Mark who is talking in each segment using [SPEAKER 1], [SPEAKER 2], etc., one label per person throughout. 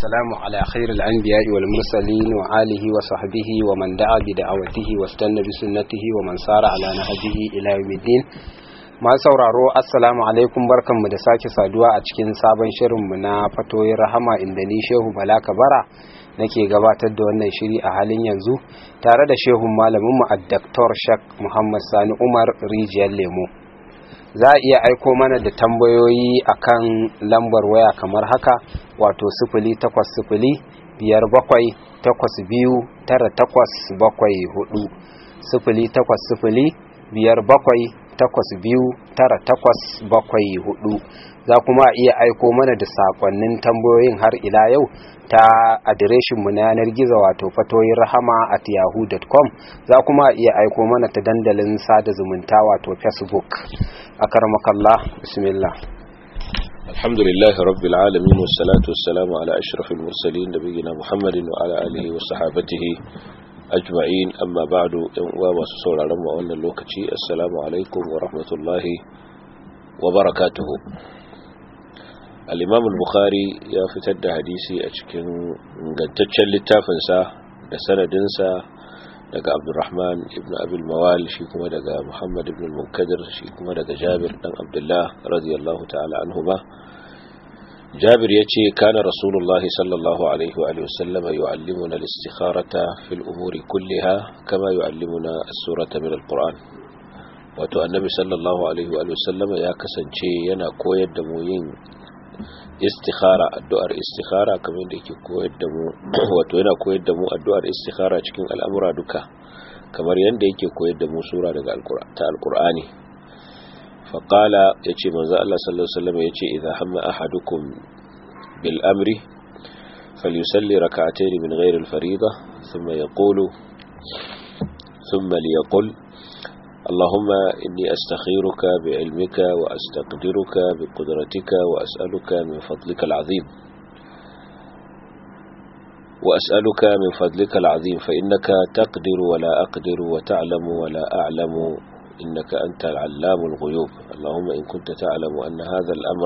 [SPEAKER 1] والسلام على خير الأنبياء والمرسلين وآله وصحبه ومن دعا بدعوته واستنى بسنته ومن سار على نهجه إلى يوم الدين ma sauraro assalamu alaikum barkanmu da sake saduwa a cikin sabon shirinmu na fatoyin rahama inda ni shehu bala kabara nake gabatar da wannan shiri a halin yanzu tare da shehun malaminmu a Dr. shak muhammad sani umar rijiyar lemo za a iya aiko mana da tambayoyi akan lambar waya kamar haka wato sifili takwas sifili biyar bakwai takwas biyu tara takwas bakwai hudu sifili takwas sifili biyar bakwai takwas biyu tara takwas bakwai hudu za kuma iya aiko mana da sakonnin tambayoyin har ila yau ta adireshinmu na yanar gizo wato fatoyin rahama at yahoo.com za kuma iya aiko mana ta dandalin sada zumunta wato facebook a karmakallah bismillah
[SPEAKER 2] الحمد لله رب العالمين والصلاة والسلام على أشرف المرسلين نبينا محمد وعلى آله وصحابته أجمعين أما بعد وما سسول علم وأن اللوكتي السلام عليكم ورحمة الله وبركاته الإمام البخاري يا فتد حديثي أشكن قدتشن للتافنسا لسندنسا daga Abdurrahman ibn Abil Mawal shi kuma daga Muhammad ibn al-Munkadir shi kuma daga Jabir dan Abdullah radiyallahu ta'ala anhuma Jabir yace kana Rasulullahi sallallahu alaihi wa alihi wasallam yu'allimuna al-istikharata fil umuri kulliha kama yu'allimuna as-surata min al-Qur'an wato annabi sallallahu alaihi wa alihi wasallam ya kasance yana koyar da mu yin istikhara addu'ar istikhara kamar da yake koyar da mu wato yana koyar da mu addu'ar istikhara cikin al'amura duka kamar yanda yake koyar da mu sura daga ta alqur'ani fa qala yace manzo Allah sallallahu alaihi wasallam yace idza hamma ahadukum bil amri falyusalli rak'atayn min ghayri al fariida thumma yaqulu thumma liyaqul اللهم إني أستخيرك بعلمك وأستقدرك بقدرتك وأسألك من فضلك العظيم وأسألك من فضلك العظيم فإنك تقدر ولا أقدر وتعلم ولا أعلم إنك أنت العلام الغيوب اللهم إن كنت تعلم أن هذا الأمر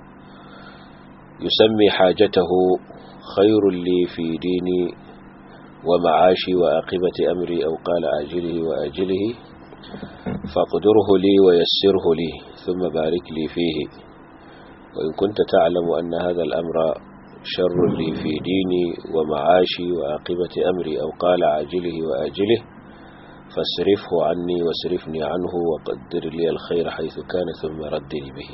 [SPEAKER 2] يسمي حاجته خير لي في ديني ومعاشي وآقبة أمري أو قال آجله وآجله فاقدره لي ويسره لي ثم بارك لي فيه وإن كنت تعلم أن هذا الأمر شر لي في ديني ومعاشي وعاقبة أمري أو قال عاجله وآجله فاصرفه عني واصرفني عنه وقدر لي الخير حيث كان ثم ردني به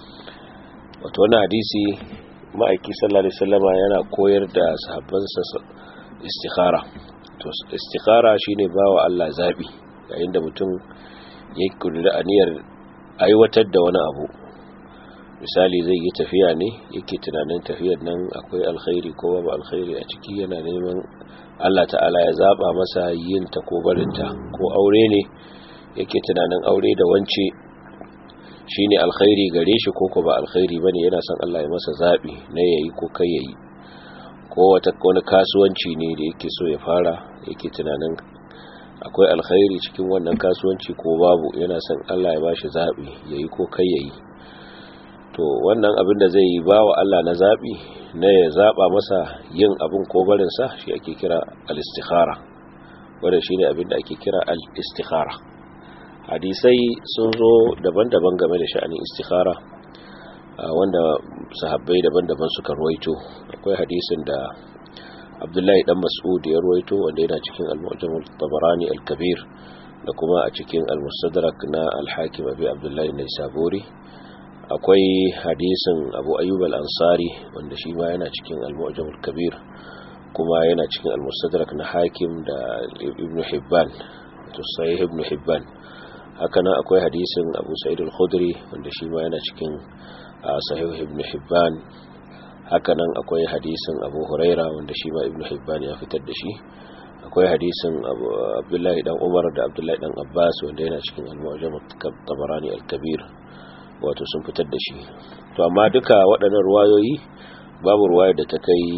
[SPEAKER 2] وتوانا حديثي ما أيكي صلى الله عليه وسلم ينا كوير دا صحبان استخارة استخارة شيني باو الله زابي yayin da mutum ya kudura aniyar aiwatar da wani abu misali zai yi tafiya ne yake tunanin tafiyar nan akwai alkhairi ko babu alkhairi a ciki yana neman Allah ta'ala ya zaba masa yin ta ko barinta ko aure ne yake tunanin aure da wance shine alkhairi gare shi ko ko ba alkhairi bane yana son Allah ya masa zabi na yayi ko kai yayi ko wata wani kasuwanci ne da yake so ya fara yake tunanin akwai alkhairi cikin wannan kasuwanci ko babu yana son Allah ya bashi zabi yayi ko kai yayi to wannan abin da zai yi bawa Allah na zabi na ya zaba masa yin abin ko barin sa shi ake kira al-istikhara wanda shine abin da ake kira al-istikhara hadisai sun zo daban-daban game da sha'anin istikhara wanda sahabbai daban-daban suka ruwaito akwai hadisin da abdullahi dan mas'ud ya ruwaito wanda yana cikin al-mu'jam al-tabarani al-kabir da kuma a cikin al-mustadrak na al-hakim abi abdullahi naisaburi akwai hadisin abu ayyub al-ansari wanda shi ma yana cikin al-mu'jam al-kabir kuma yana cikin al-mustadrak na hakim da ibn hibban to sahih ibn hibban haka nan akwai hadisin abu sa'id al-khudri wanda shi ma yana cikin sahih ibn hibban hakanan akwai hadisin abu huraira wanda shi ma ibn hibban ya fitar da shi akwai hadisin abdullahi dan umar da abdullahi dan abbas wanda yana cikin al-mu'jam tabarani al-kabir wato sun fitar da shi to amma duka waɗannan ruwayoyi babu ruwaya da ta kai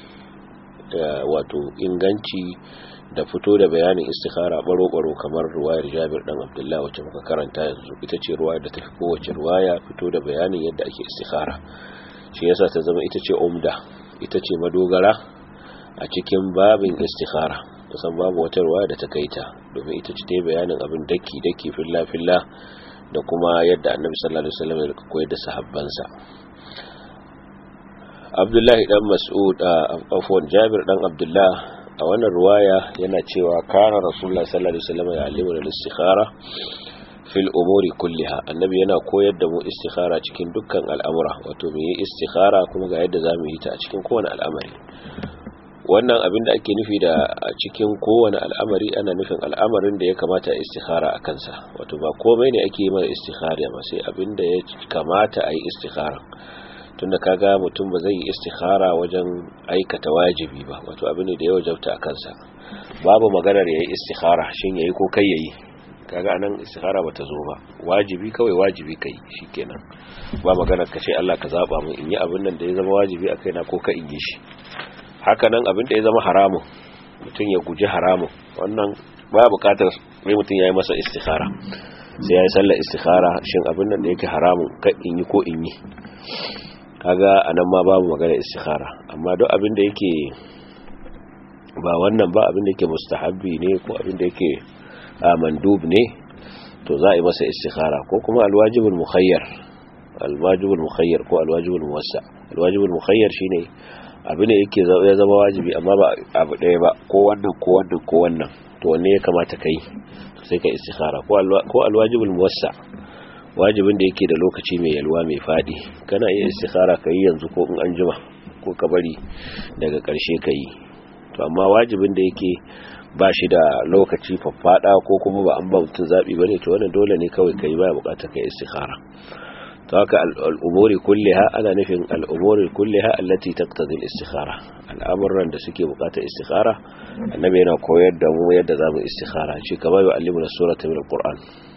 [SPEAKER 2] wato inganci da fito da bayanin istikhara baro-baro kamar ruwayar jabir dan abdullahi wacce muka karanta yanzu ita ce ruwayar da ta fi kowace ruwaya fito da bayanin yadda ake istikhara shi yasa ta zama ita ce umda ita ce madogara a cikin babin istikhara kusan babu wata ruwa da ta kaita domin ita ce ta yi bayanin abin daki daki filla filla da kuma yadda annabi sallallahu alaihi wasallam ya koyar da sahabbansa Abdullahi dan Mas'ud afwan Jabir dan Abdullah a wannan ruwaya yana cewa kana Rasulullah sallallahu alaihi wasallam ya alimu al-istikhara fil umuri kulliha annabi yana koyar da mu istikhara cikin dukkan al'amura wato mu yi istikhara kuma ga yadda zamu yi ta a cikin kowane al'amari wannan abin da ake nufi da a cikin kowane al'amari ana nufin al'amarin da ya kamata a istikhara a kansa wato ba komai ne ake yi mara istikhara ba sai abin da ya kamata a yi istikhara tunda kaga mutum ba zai yi istikhara wajen aikata wajibi ba wato abin da ya wajabta a kansa babu maganar ya yi istikhara shin yayi ko kai yayi kaga anan istikhara bata zo ba wajibi kawai wajibi kai shikenan ba maganar ka ce Allah ka zaba mu in yi abin nan da ya zama wajibi a kaina ko ka in yi shi haka nan abin da ya zama haramun mutum ya guji haramun wannan ba bukatar sai mutum ya yi masa istikhara sai ya yi sallar istikhara shin abin nan da yake haramun ka in yi ko in yi kaga anan ma babu magana istikhara amma duk abin da yake ba wannan ba abin da yake mustahabbi ne ko abin da yake mandub ne to za a yi masa istikhara ko kuma alwajibul mukhayyar alwajibul mukhayyar ko alwajibul muwassa alwajibul mukhayyar shine abin da yake ya zama wajibi amma ba abu ɗaya ba ko wannan ko wannan ko wannan to wanne ya kamata kai sai ka istikhara ko alwajibul muwassa wajibin da yake da lokaci mai yalwa mai fadi kana iya istikhara ka yi yanzu ko in an jima ko ka bari daga ƙarshe ka yi to amma wajibin da yake ba shi da lokaci faffada ko kuma ba an ba mutum zaɓi ba ne to wannan dole ne kawai ka yi ba buƙatar ka yi istikhara to haka al'umuri kulliha ana nufin al'umuri kulliha allati taqtadi al-istikhara al'amuran da suke buƙatar istikhara annabi yana koyar da mu yadda zamu istikhara shi kamar yu'allimuna surata min al-qur'an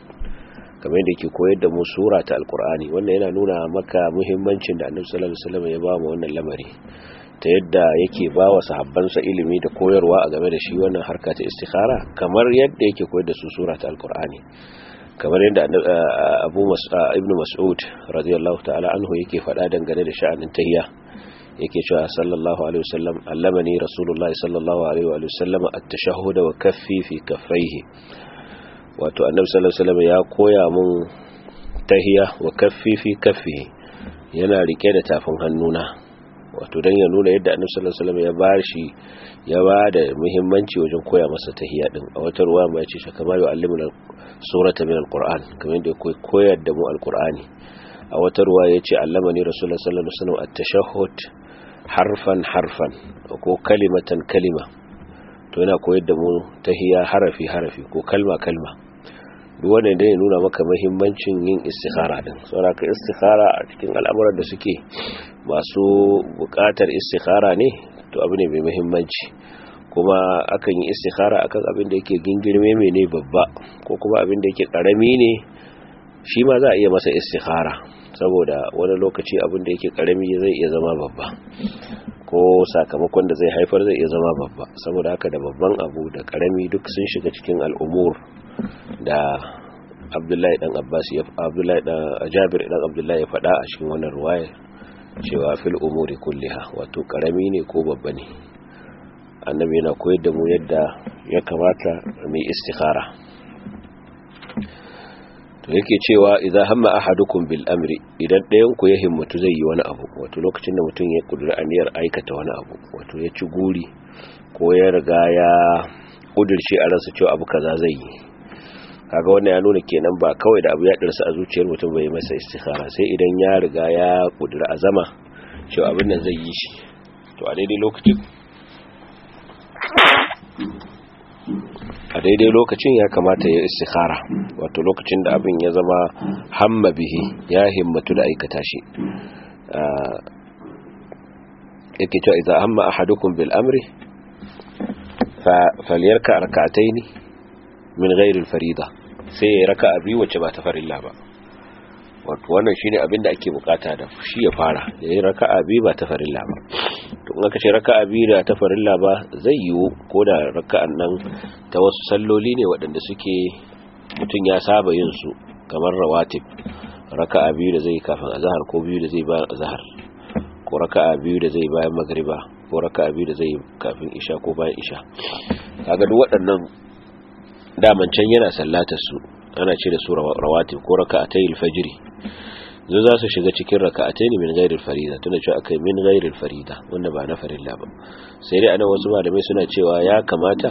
[SPEAKER 2] kamar yadda yake koyar da mu sura ta alkur'ani wannan yana nuna maka muhimmancin da annabi sallallahu alaihi wasallam ya ba mu wannan lamari ta yadda yake ba wa sahabbansa ilimi da koyarwa a game da shi wannan harka ta istikhara kamar yadda yake koyar da su sura ta alkur'ani kamar yadda abu ibn mas'ud radiyallahu ta'ala anhu yake faɗa dangane da sha'anin tahiyya yake cewa sallallahu alaihi wasallam allamani rasulullahi sallallahu alaihi wa sallam at-tashahhud wa kaffi fi kaffaihi wato annabi sallallahu alaihi wasallam ya koya mun tahiya wa kaffi fi kaffi yana rike da tafin hannuna wato dan ya nuna yadda annabi sallallahu alaihi wasallam ya bashi ya ba da muhimmanci wajen koya masa tahiya din a wata ruwa mai ce kamar ya allimuna surata min alquran kamar yadda ya koyar da mu alqurani a wata ruwa yace allamani rasulullahi sallallahu alaihi wasallam at-tashahhud harfan harfan ko kalimatan kalima to yana koyar da mu tahiya harafi harafi ko kalma kalma duk wanda da ya nuna maka muhimmancin yin istikhara din saboda ka istikhara a cikin al'amuran da suke masu buƙatar istikhara ne to abu ne mai muhimmanci kuma akan yi istikhara akan abin da yake gingirme mai ne babba ko kuma abin da yake karami ne shi ma za a iya masa istikhara saboda wani lokaci abin da yake karami zai iya zama babba ko sakamakon da zai haifar zai iya zama babba saboda haka da babban abu da karami duk sun shiga cikin al'umur da abdullahi dan abbas ya abdullahi dan jabir dan abdullahi ya faɗa a cikin wannan ruwaya cewa fil umuri kulliha wato karami ne ko babba ne annabi yana koyar da mu yadda ya kamata mu istikhara to yake cewa idan hamma ahadukum bil amri idan ɗayan ku ya himmatu zai yi wani abu wato lokacin da mutum ya kudura aniyar aikata wani abu wato ya ci guri ko ya riga ya kudirce a ransa cewa abu kaza zai yi kaga wannan ya nuna kenan ba kawai da abu ya dirsa a zuciyar mutum bai masa istikhara sai idan ya riga ya kudura azama cewa abin nan zai yi shi to a daidai lokacin a daidai lokacin ya kamata ya istikhara wato lokacin da abin ya zama hamma bihi ya himmatu da aikata shi yake cewa idan hamma ahadukum bil amri falyarka rak'ataini min ghairi al farida sai ya raka'a biyu wacce ba ta farilla ba wato wannan shine abin da ake bukata da shi ya fara yayi raka'a biyu ba ta farilla ba to in aka ce raka'a biyu da ta farilla ba zai yiwu ko da raka'an nan ta wasu salloli ne waɗanda suke mutum ya saba yin su kamar rawatib raka'a biyu da zai kafin azhar ko biyu da zai bayan azhar ko ko raka'a biyu da zai bayan magriba ko raka'a biyu da zai kafin isha ko bayan isha kaga duk waɗannan daman can yana sallatar su ana ce da su rawatib ko raka'atay al-fajr zo za su shiga cikin raka'atay ne min ghairil farida tunda cewa akai min ghairil farida wanda ba na farilla ba sai dai anan wasu malamai suna cewa ya kamata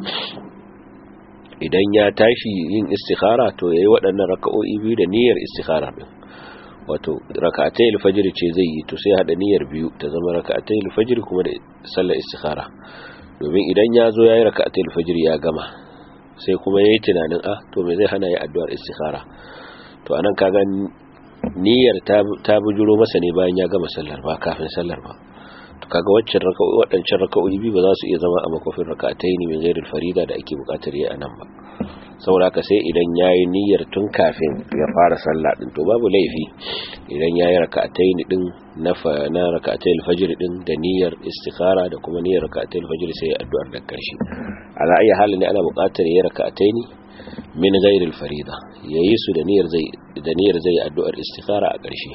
[SPEAKER 2] idan ya tashi yin istikhara to yayi waɗannan raka'o'i biyu da niyyar istikhara din wato raka'atay al-fajr ce zai yi to sai hada niyyar biyu ta zama raka'atay al-fajr kuma da sallar istikhara domin idan ya zo yayi raka'atay al-fajr ya gama sai kuma yayi tunanin ah to me zai hana yi addu'ar istikhara to anan kaga niyyar ta ta bujuro masa ne bayan ya gama sallar ba kafin sallar ba to kaga waccan raka'o'i wadancan raka'o'i bi ba za su iya zama a makofin raka'atayn min ghairil farida da ake bukatar yi anan ba saboda haka sai idan yayi niyyar tun kafin ya fara sallah din to babu laifi idan yayi raka'atayn din na na raka'atayil fajr din da niyyar istikhara da kuma niyyar raka'atayil fajr sai ya addu'ar da karshe ala ayi halin ne ana bukatar yayi raka'atayn min ghairil farida yayi su da niyyar zai da niyyar zai addu'ar istikhara a karshe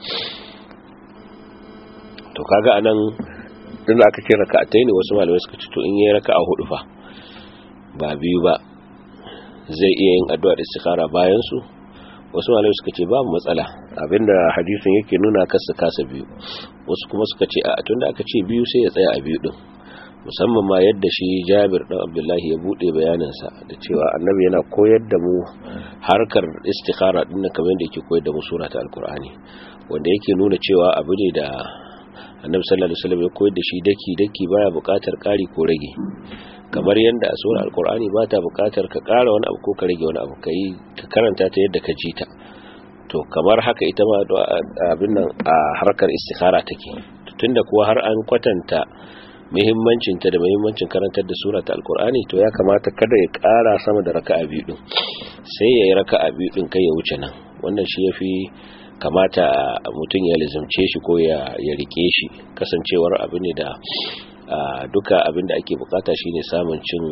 [SPEAKER 2] to kaga anan din aka ce raka'atayn wasu malamai suka ce to in yayi raka'a hudu fa ba biyu ba zai iya yin addu'ar istikhara bayan su wasu malamai suka ce babu matsala abinda hadisin yake nuna kasa kasa biyu wasu kuma suka ce a tunda aka ce biyu sai ya tsaya a biyu din musamman ma yadda shi Jabir dan Abdullahi ya bude bayaninsa da cewa annabi yana koyar da mu harkar istikhara din kamar yadda yake koyar da mu sura ta alkur'ani wanda yake nuna cewa abu ne da annabi sallallahu alaihi wasallam ya koyar da shi daki daki baya buƙatar ƙari ko rage kamar yadda a surar alkur'ani ba ta buƙatar ka ƙara wani abu ko ka rage wani abu kai ka karanta ta yadda ka ji ta to kamar haka ita ma abin nan a harkar istikhara take tunda kuwa har an kwatanta muhimmancin ta da muhimmancin karantar da sura ta alkur'ani to ya kamata kada ya ƙara sama da raka'a biyu din sai ya yi raka'a biyu din kai ya wuce nan wannan shi yafi kamata mutum ya lizumce shi ko ya rike shi kasancewar abu ne da duka abin da ake bukata shine samun cin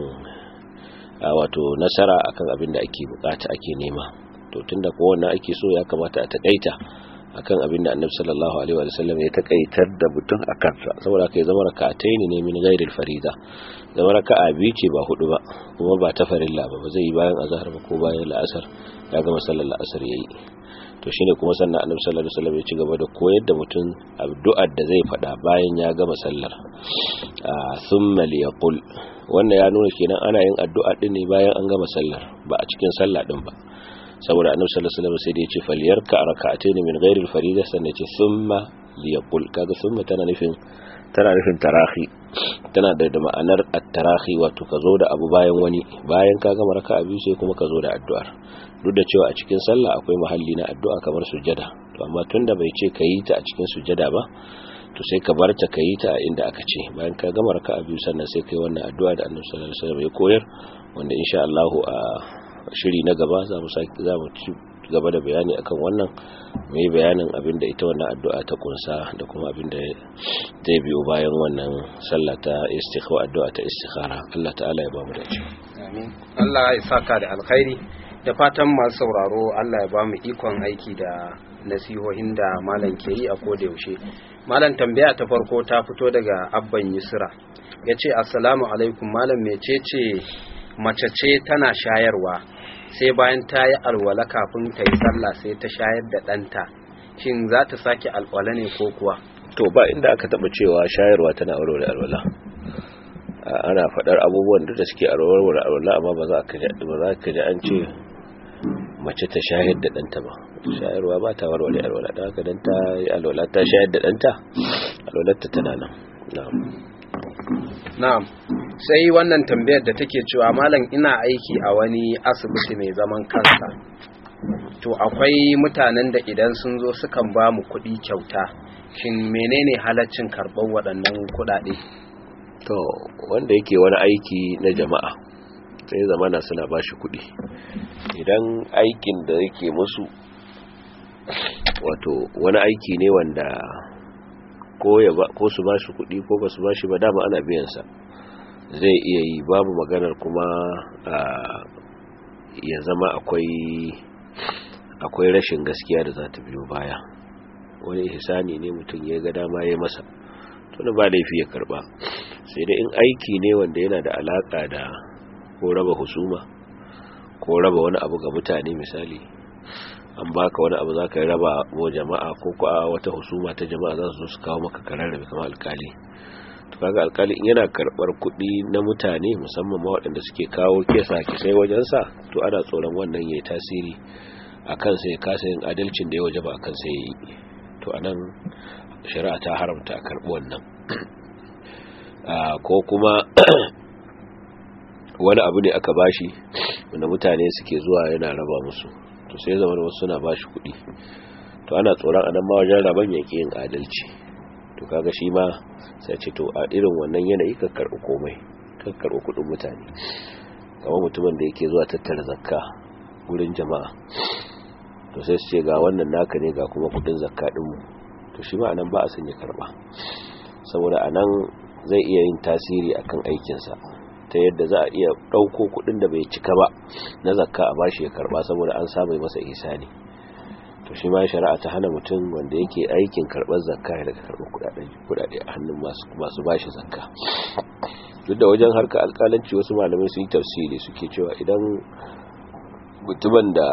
[SPEAKER 2] wato nasara akan abin da ake bukata ake nema to tunda kowanne ake so ya kamata a takaita akan abin da annabi sallallahu alaihi wa sallam ya takaitar da mutum a kansa saboda kai zama raka'atai ne min ghairil farida zama raka'a biyu ce ba hudu ba kuma ba ta farilla ba ba zai yi bayan azhar ba ko bayan la'asar ya gama sallar la'asar yayi to shine kuma sannan annabi sallallahu alaihi wasallam ya ci gaba da koyar da mutum addu'ar da zai faɗa bayan ya gama sallar thumma liyaqul wannan ya nuna kenan ana yin addu'a din ne bayan an gama sallar ba a cikin sallah din ba saboda annabi sallallahu alaihi wasallam sai da ya ce falyarka raka'atayn min ghairi al-farida sannan ya ce thumma liyaqul kaga thumma tana nufin tana nufin tarahi tana da ma'anar at-tarahi wato ka zo da abu bayan wani bayan ka gama raka'a biyu sai kuma ka zo da addu'ar duk da cewa a cikin sallah akwai mahalli na addu'a kamar sujjada to amma tunda bai ce ka yi ta a cikin sujjada ba to sai ka bar ta ka yi ta a inda aka ce bayan ka gama raka'a biyu sannan sai kai wannan addu'a da Annabi sallallahu alaihi wasallam ya koyar wanda insha Allah a shiri na gaba za mu saki za mu ci gaba da bayani akan wannan mai bayanin abin da ita wannan addu'a ta kunsa da kuma abin da zai biyo bayan wannan sallah ta istikhara addu'a ta istikhara Allah ta'ala ya ba mu dace
[SPEAKER 1] amin Allah ya saka da alkhairi da fatan masu sauraro Allah ya ba mu ikon aiki da nasihohin da malam ke yi a koda yaushe malam tambaya ta farko ta fito daga abban yusra ya ce assalamu alaikum malam mecece mace ce tana shayarwa sai bayan ta yi alwala kafin ta yi sallah sai ta shayar da ɗanta shin za ta sake alwala ne ko kuwa
[SPEAKER 2] to ba inda aka taɓa cewa shayarwa tana warware alwala ana faɗar abubuwan da suke warware alwala amma ba za ka ji an ce mace ta shayar da ɗanta ba shayarwa ba ta warware alwala da haka dan ta yi alwala ta shayar da ɗanta alwalarta tana nan
[SPEAKER 1] na'am sai wannan tambayar da take cewa malam ina aiki a wani asibiti mai zaman kansa to akwai mutanen da idan sun zo sukan ba mu kuɗi kyauta shin menene halaccin karɓar waɗannan kuɗaɗe
[SPEAKER 2] to wanda yake wani aiki na jama'a sai zamana suna ba shi kuɗi idan aikin da yake musu wato wani aiki ne wanda ko su ba shi kuɗi ko ba su ba shi ba dama ana biyansa zai iya yi babu maganar kuma ya zama akwai akwai rashin gaskiya da za ta biyo baya wani ihsani ne mutum ya ga dama ya masa to ba laifi ya karba sai dai in aiki ne wanda yana da alaka da ko raba husuma ko raba wani abu ga mutane misali an baka wani abu za ka yi raba wa jama'a ko kuwa wata husuma ta jama'a za su su kawo maka karar rabe kamar alkali to kaga alkali in yana karbar kuɗi na mutane musamman ma waɗanda suke kawo kesa kisai wajensa to ana tsoron wannan ya yi tasiri a kansa ya kasa yin adalcin da ya waje ba a kansa ya yi to a nan shari'a ta haramta a karɓi wannan ko kuma wani abu ne aka bashi wanda mutane suke zuwa yana raba musu to sai zama wasu suna bashi kuɗi to ana tsoron anan ma wajen raban yake yin adalci to kaga shi ma sai ce to a irin wannan yanayi ka karɓi komai ka karɓi kuɗin mutane kamar mutumin da yake zuwa tattara zakka wurin jama'a to sai su ce ga wannan naka ne ga kuma kuɗin zakka ɗinmu to shi ma anan ba a son ya karɓa saboda anan zai iya yin tasiri akan aikinsa ta yadda za a iya ɗauko kuɗin da bai cika ba na zakka a bashi ya karɓa saboda an samu masa ihsani to shi ma shari'a ta hana mutum wanda yake aikin karɓar zakka ya daga karɓar kuɗaɗe a hannun masu bashi zakka duk da wajen harka alƙalanci wasu malamai sun yi tafsiri suke cewa idan mutumin da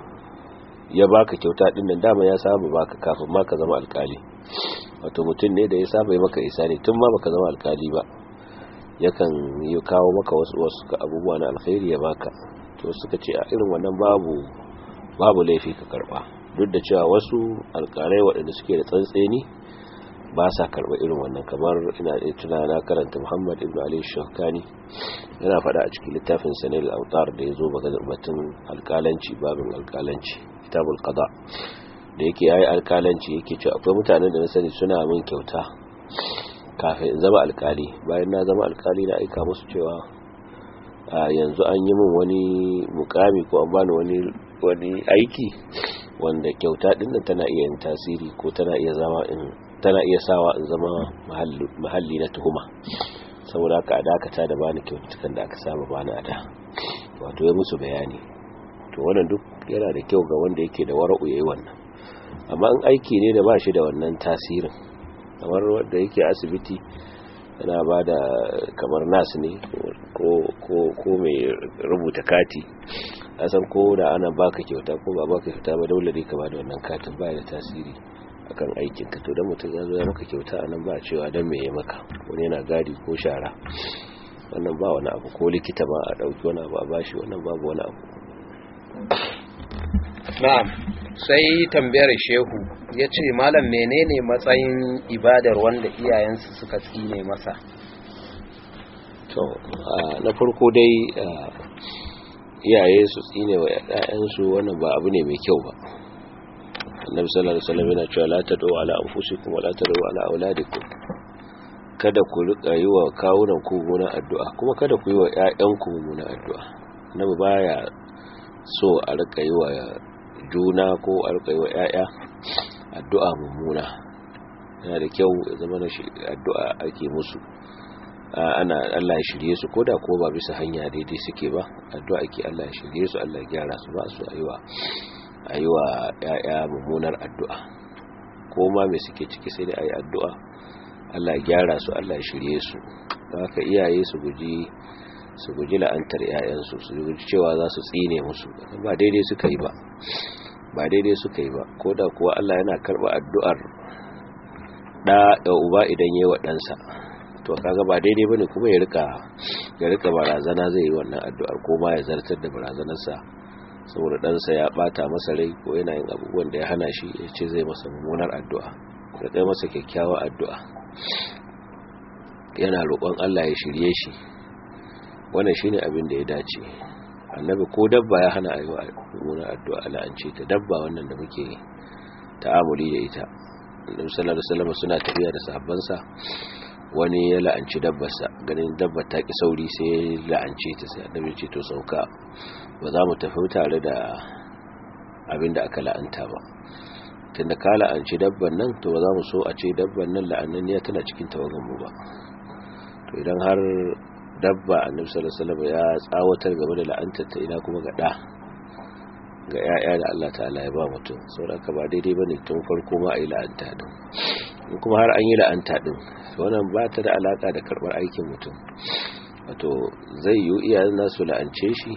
[SPEAKER 2] ya baka kyauta din nan dama ya saba baka kafin ma ka zama alƙali wato mutum ne da ya saba yi maka isani tun ma baka zama alƙali ba yakan yi kawo maka wasu wasu abubuwa na alkhairi ya baka to suka ce a irin wannan babu babu laifi ka karba duk da cewa wasu alƙalai waɗanda suke da tsantseni ba sa karɓa irin wannan kamar ina da tuna na karanta Muhammad ibn Ali Shawkani yana faɗa a cikin littafin Sanil Autar da ya zo batun alƙalanci babin alƙalanci kitabul qada da yake yayi alƙalanci yake cewa akwai mutanen da na sani suna min kyauta kafin in zama alƙali bayan na zama alƙali na aika musu cewa yanzu an yi min wani mukami ko an bani wani wani aiki wanda kyauta din tana iya yin tasiri ko tana iya zama in tana iya sawa in zama mahalli na tuhuma saboda haka a dakata da bani kyautukan da aka saba bani a da wato ya musu bayani to wannan duk yana da kyau ga wanda yake da wara'u yayi wannan amma in aiki ne da ba shi da wannan tasirin kamar wanda yake asibiti yana ba da kamar nas ne ko mai rubuta kati a san ko da ana baka kyauta ko ba baka kyauta ba dole ne ka ba da wannan katin ba da tasiri akan aikin ka to dan mutum ya zo ya maka kyauta anan ba cewa dan me ya maka wani yana gadi ko shara wannan ba wani abu ko likita ba a dauki wani abu a bashi wannan babu wani abu
[SPEAKER 1] na'am sai tambayar shehu ya ce malam menene matsayin ibadar wanda iyayensu suka tsine masa
[SPEAKER 2] to na farko dai iyaye su tsine wa ƴaƴansu wannan ba abu ne mai kyau ba annabi sallallahu alaihi wasallam yana cewa la tad'u ala anfusikum wa la tad'u ala auladikum kada ku rika yi wa kawunan ku mummunan addu'a kuma kada ku yi wa ƴaƴanku mummunan addu'a annabi baya so a rika yi wa juna ko a rika yi wa ƴaƴa addu'a mummuna yana da kyau ya zama na addu'a ake musu ana Allah ya shirye su koda ko ba bisa hanya daidai suke ba addu'a ake Allah ya shirye su Allah ya gyara su ba su aiwa aiwa yaya mummunar addu'a ko ma me suke ciki sai dai ayi addu'a Allah ya gyara su Allah ya shirye su haka iyaye su guji su guji la'antar yayansu su guji cewa za su tsine musu ba daidai suka yi ba ba daidai suka yi ba koda kuwa Allah yana karba addu'ar da da uba idan yayi wa ɗansa to kaga ba daidai bane kuma ya rika ya rika barazana zai yi wannan addu'ar ko ma ya zartar da barazanarsa saboda ɗansa ya bata masa rai ko yana yin abubuwan da ya hana shi ya ce zai masa mummunar addu'a ya kai masa kyakkyawar addu'a yana roƙon Allah ya shirye shi wannan shine abin da ya dace annabi ko dabba ya hana ayi mummunar addu'a la'ance ta dabba wannan da muke ta'amuli da ita annabi sallallahu alaihi wasallam suna tafiya da sahabbansa wani ya la'anci dabbarsa ganin dabbar ta ki sauri sai ya la'ance ta sai annabi ce to sauka ba za mu tafi tare da abinda aka la'anta ba tunda ka la'anci dabban nan to ba za mu so a ce dabban nan la'annan ya tana cikin tawagan mu ba to idan har dabba annabi sallallahu alaihi wasallam ya tsawatar game da la'antar ta ina kuma ga da ga 'ya'ya da Allah ta'ala ya ba mutum saboda ba daidai bane tun farko ma a yi la'anta din in kuma har an yi la'anta din wannan ba ta da alaka da karbar aikin mutum wato zai yi iyayen nasu la'ance shi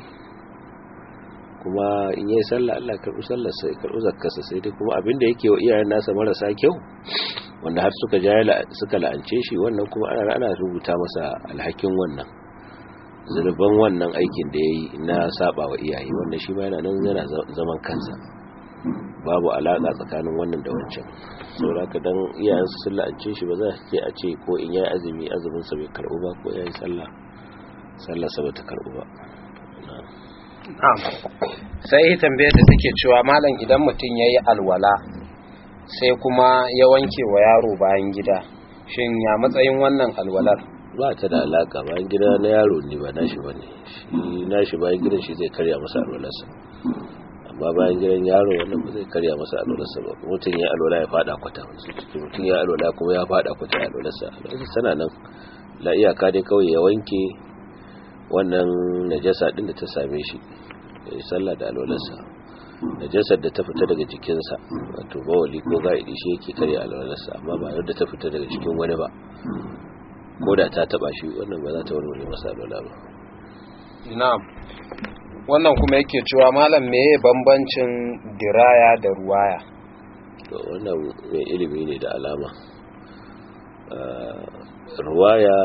[SPEAKER 2] kuma in yi sallah Allah karɓi sallar sai karɓi zakkarsa sai dai kuma abin da yake wa iyayen nasa marasa kyau wanda har suka ja suka la'ance shi wannan kuma ana ana rubuta masa alhakin wannan zunuban wannan aikin da yayi na saba wa iyaye wanda shi ma yana nan yana zaman kansa babu alaka tsakanin wannan da wancan saboda ka dan iyayen su sun la'ance shi ba za su ce a ce ko in yayi azumi azumin sa bai karɓu ba ko yayi sallah sallar sa bata karɓu ba
[SPEAKER 1] sai tambayar da take cewa malam idan mutum ya yi alwala sai kuma ya wanke wa yaro bayan gida shin ya matsayin wannan alwalar
[SPEAKER 2] ba ta da alaka bayan gida na yaro ne ba nashi ba ne shi nashi bayan gidan shi zai karya masa alwalarsa amma bayan gidan yaro wannan ba zai karya masa alwalarsa ba mutum ya alwala ya fada kwata mutum ya alwala kuma ya fada kwata alwalarsa alwalarsa tana nan la iyaka dai kawai ya wanke wannan najasa din da ta same shi ya sallah da alwalarsa najasar da ta fita daga jikinsa wato bawali ko ga'idi shi yake karya alwalarsa amma ba yadda ta fita daga cikin wani ba ko da ta taba shi wannan ba za ta warware masa alwala ba
[SPEAKER 1] na'am wannan kuma yake cewa malam meye bambancin diraya da ruwaya
[SPEAKER 2] to wannan mai ilimi ne da alama ruwaya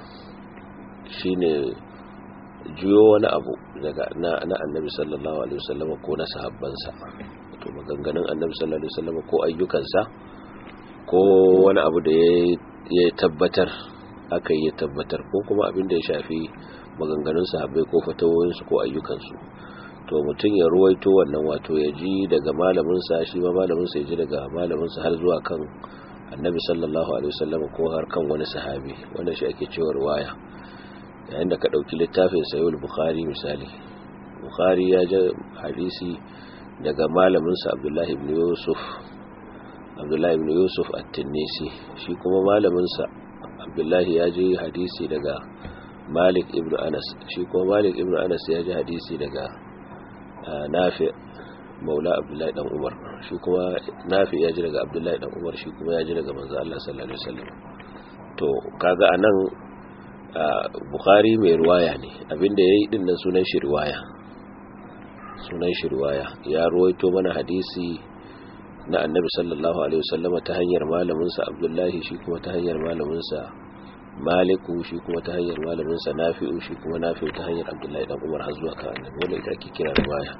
[SPEAKER 2] shine juyo wani abu daga na, na annabi sallallahu alaihi wasallam ko na sahabbansa to maganganun annabi sallallahu alaihi wasallam ko ayyukansa ko wani abu da ya tabbatar aka yi tabbatar ko kuma abin da ya shafi maganganun sahabbai ko fatawoyinsu ko ayyukansu to mutum ya ruwaito wannan wato ya ji daga malaminsa shi ma malaminsa ya ji daga malaminsa har zuwa kan annabi sallallahu alaihi wasallam ko har kan wani sahabi wannan shi ake cewa ruwaya yayin da ka ɗauki littafin sayul bukhari misali bukhari ya ji hadisi daga malaminsa abdullahi ibn yusuf abdullahi ibn yusuf at-tinnisi shi kuma malaminsa abdullahi ya ji hadisi daga malik ibn anas shi kuma malik ibn anas ya ji hadisi daga nafi maula abdullahi dan umar shi kuma nafi ya ji daga abdullahi dan umar shi kuma ya ji daga manzo Allah sallallahu alaihi wasallam to kaga anan bukhari mai ruwaya ne abinda ya yi dinnan sunan shi ruwaya sunan shi ruwaya ya ruwaito mana hadisi na annabi sallallahu alaihi wasallama ta hanyar malaminsa abdullahi shi kuma ta hanyar malaminsa maliku shi kuma ta hanyar malaminsa nafi'u shi kuma nafi'u ta hanyar abdullahi dan umar har zuwa kan annabi wanda ita ake kira ruwaya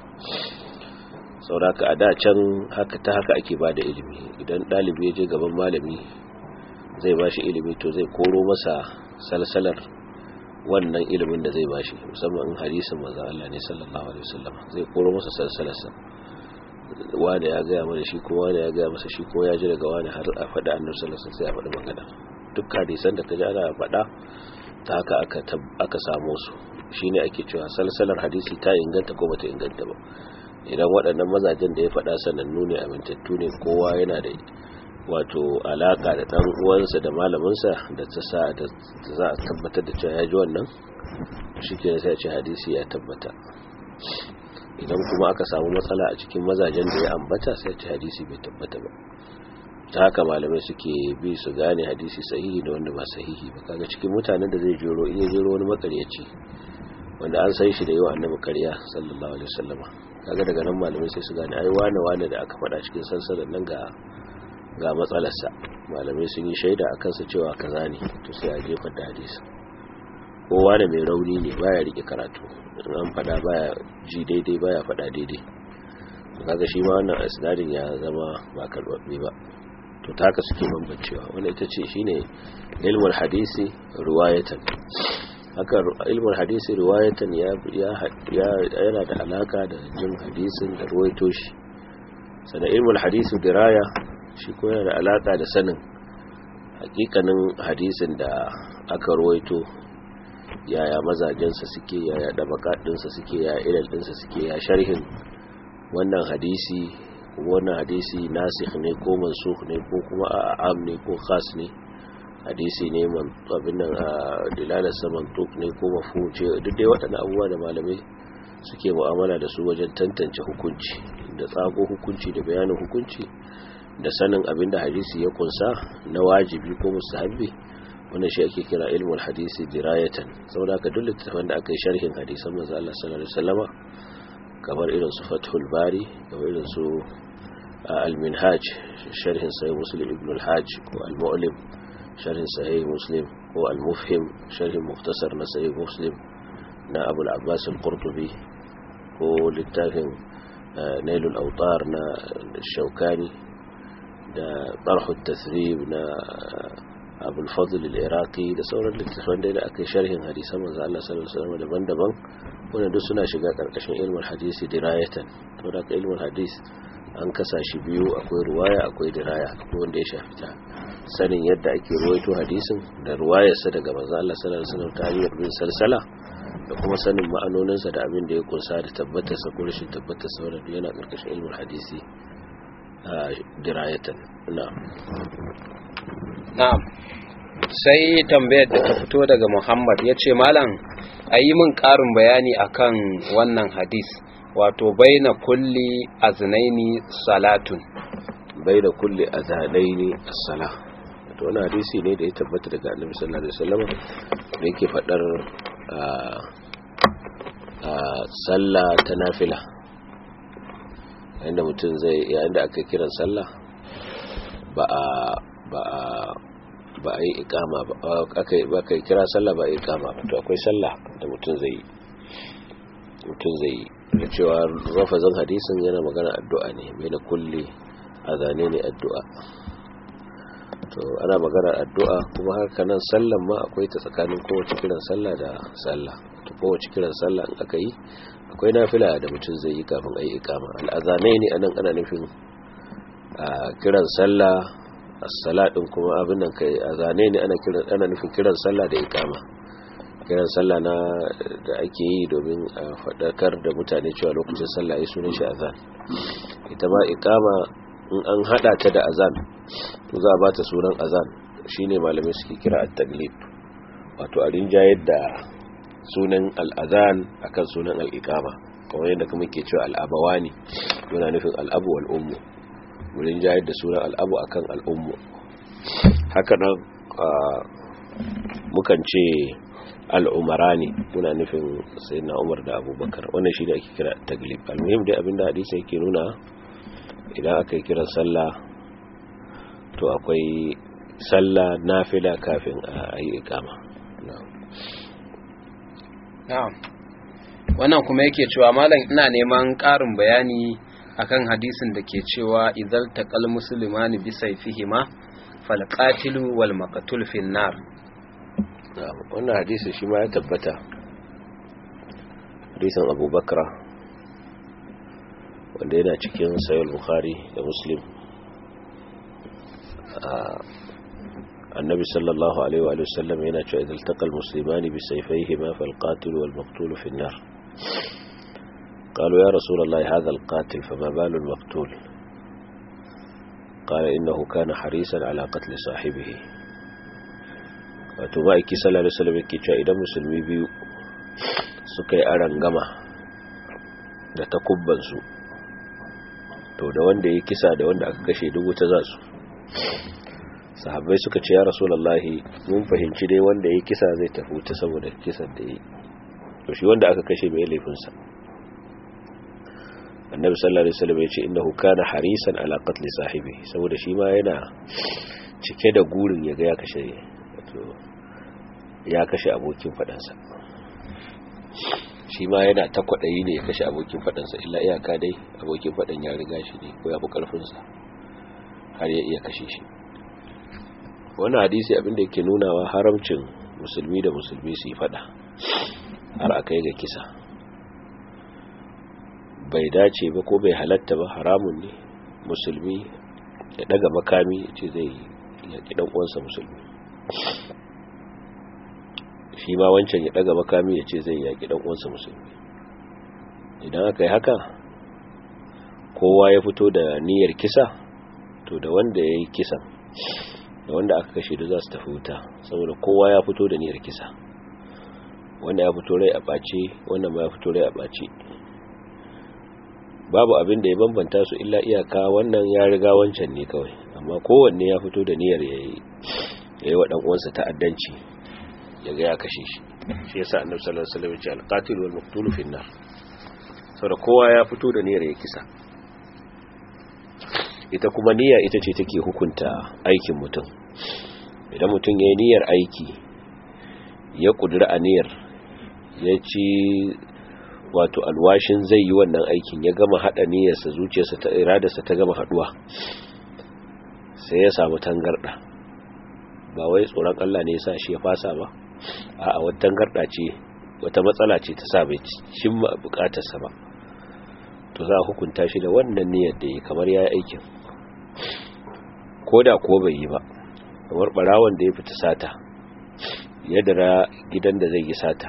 [SPEAKER 2] sauraka a da can haka ta haka ake bada ilimi idan ɗalibi ya je gaban malami zai ba shi ilimi to zai koro masa salsalar wannan ilimin da zai bashi musamman in hadisin manzo Allah ne sallallahu alaihi wasallam zai koro masa salsalarsa wanda ya gaya mana shi ko wanda ya gaya masa shi ko ya ji daga wani har a faɗa annabi sallallahu alaihi wasallam sai ya faɗi magana duk hadisan da kaji ana faɗa ta haka aka aka samu su shine ake cewa salsalar hadisi ta inganta ko bata inganta ba idan waɗannan mazajen da ya faɗa sanannu ne amintattu ne kowa yana da wato alaka da dan uwansa da malaminsa da ta sa da za a tabbatar da cewa ya ji wannan shike sai ya ce hadisi ya tabbata idan kuma aka samu matsala a cikin mazajen da ya ambata sai ya ce hadisi bai tabbata ba ta haka malamai suke bi su gane hadisi sahihi da wanda ba sahihi ba kaga cikin mutanen da zai jero in ya jero wani makaryaci wanda an san shi da yawa annabi karya sallallahu alaihi wasallam kaga daga nan malamai sai su gane ai wane wane da aka faɗa cikin sansanin nan ga ga matsalarsa malamai sun yi shaida a kansa cewa kaza ne to sai a jefa da hadisi kowa da mai rauni ne baya rike karatu in an fada baya ji daidai baya fada daidai kaga shi ma wannan isnadin ya zama ba karbabbe ba to ta haka suke bambancewa wanda ita ce shine ilmul hadisi riwayatan haka ilmul hadisi riwayatan ya yana da alaka da jin hadisin da ruwaito shi sannan ilmul hadisi diraya shi ko yana da alaka da sanin hakikanin hadisin da aka ruwaito yaya mazajensa suke yaya dabakadinsa suke yaya ilal dinsa suke ya sharhin wannan hadisi wannan hadisi nasikh ne ko mansukh ne ko kuma am ne ko khas ne hadisi ne man abin nan dilalarsa mantuk ne ko mafhum ce duk dai waɗannan abubuwa da malamai suke mu'amala da su wajen tantance hukunci da tsago hukunci da bayanin hukunci da sanin abin da hadisi ya kunsa na wajibi ko mustahabbi wannan shi ake kira ilmul hadisi dirayatan saboda ka duk littafin da aka yi sharhin hadisan manzo Allah sallallahu alaihi wasallama kamar irin su Fathul Bari kamar irin su Al-Minhaj sharhin Sahih Muslim Ibn al-Hajj ko Al-Mu'lim sharhin Sahih Muslim ko Al-Mufhim sharhin Mukhtasar na Sahih Muslim na Abu al-Abbas al-Qurtubi ko littafin Nailul Awtar na Shawkani da Tarh at-Tathrib na Abu al-Fadl al-Iraqi da sauran littafan da aka yi sharhin hadisan manzo Allah sallallahu alaihi wasallam daban-daban wanda duk suna shiga karkashin ilmul hadisi dirayatan to da ilmul hadis an kasa shi biyu akwai ruwaya akwai diraya akwai wanda ya shafi ta sanin yadda ake ruwaito hadisin da ruwayarsa daga manzo Allah sallallahu alaihi wasallam ta hanyar bin salsala da kuma sanin ma'anoninsa da abin da ya kunsa da tabbatar sa ko rashin tabbatar sa wanda yana karkashin ilmul hadisi dirayatan na'am
[SPEAKER 1] na'am sai tambayar da ta fito daga Muhammad ya ce malam a yi min ƙarin bayani akan wannan hadis wato baina kulli aznaini salatun
[SPEAKER 2] baina kulli azanaini as-salah wato wannan hadisi ne da ya tabbata daga Annabi sallallahu alaihi wasallam da yake fadar a sallah ta nafila inda mutum zai yayin da aka kiran sallah ba a ba a ba a yi ikama ba aka yi kira sallah ba a yi ikama ba to akwai sallah da mutum zai mutum zai da cewa rafazin hadisin yana magana addu'a ne mai na kulle a zane ne addu'a to ana magana addu'a kuma haka nan sallan ma akwai ta tsakanin kowace kiran sallah da sallah to kowace kiran sallah in aka yi akwai nafila da mutum zai yi kafin a yi ikama al'azanai ne anan ana nufin kiran sallah as-salat din kuma abin nan kai azane ne ana kiran ana nufin kiran sallah da iqama kiran sallah na da ake yi domin a fadakar da mutane cewa lokacin sallah yayi sunan shi azan ita ma iqama in an hada ta da azan to za a bata sunan azan shine malamai suke kira at-taglib wato a rinjayar da sunan al-azan akan sunan al-iqama kamar yadda kuma ke cewa al-abawani yana nufin al-abu wal ummu wurin jayar da sunan al'abu akan al'ummu haka nan mukan ce al'umara ne muna nufin sai na umar da abubakar wannan shi da ake kira taglib almuhim dai abinda hadisa yake nuna idan aka yi kiran sallah to akwai sallah nafila kafin a yi ikama
[SPEAKER 1] wannan kuma yake cewa malam ina neman ƙarin bayani akan hadisin da ke cewa idal taqal muslimani bi sayfihima fal qatilu wal maqtul fin nar
[SPEAKER 2] wannan hadisi shi ma ya tabbata hadisin Abu Bakra wanda yana cikin sahih Bukhari da Muslim annabi sallallahu alaihi wa sallam yana cewa idal taqal muslimani bi sayfihima fal qatilu wal maqtul fin nar قالوا يا رسول الله هذا القاتل فما بال المقتول قال إنه كان حريصا على قتل صاحبه wato ma'aiki sallallahu alaihi wasallam yake cewa idan musulmi biyu suka yi aran gama da takubban su to da wanda ya kisa da wanda aka kashe dubu ta za su sahabbai suka ce ya rasulullahi mun fahimci dai wanda ya kisa zai tafi ta saboda kisan da yi to shi wanda aka kashe mai laifinsa annabi sallallahu alaihi wasallam ya ce innahu kana harisan ala qatl sahibi saboda shi ma yana cike da gurin ya ga ya kashe wato ya kashe abokin fadansa shi ma yana ta kwadayi ne ya kashe abokin fadansa illa iyaka dai abokin fadan ya riga shi ne ko ya fi karfin sa har ya iya kashe shi wannan hadisi abinda yake nunawa haramcin musulmi da musulmi su yi fada har akai ga kisa bai dace ba ko bai halatta ba haramun ne musulmi ya daga makami ya ce zai yaƙi ɗan uwansa musulmi shi ma wancan ya daga makami ya ce zai yaƙi ɗan uwansa musulmi idan aka yi haka kowa ya fito da niyyar kisa to da wanda ya yi kisan da wanda aka kashe da za su tafi wuta saboda kowa ya fito da niyyar kisa wanda ya fito rai a ɓace wannan ma ya fito rai a ɓace babu abin da ya bambanta su illa iyaka wannan ya riga wancan ne kawai amma kowanne ya fito da niyyar ya yi wa uwansa ta'addanci ya ga ya kashe shi shi yasa annabi sallallahu alaihi wasallam ya ce al-qatil wal maqtul fi an-nar saboda kowa ya fito da niyyar ya kisa ita kuma niyya ita ce take hukunta aikin mutum idan mutum ya yi niyyar aiki ya kudura a niyyar ya ci wato alwashin zai yi wannan aikin ya gama hada niyyarsa zuciyarsa ta iradarsa ta gama haduwa sai ya samu tangarda ba wai tsoron Allah ne yasa shi ya fasa ba a wata tangarda ce wata matsala ce ta sa bai cimma bukatarsa ba to za a hukunta shi da wannan niyyar da yi kamar ya yi aikin ko da ko bai yi ba kamar barawon da ya fita sata ya dara gidan da zai yi sata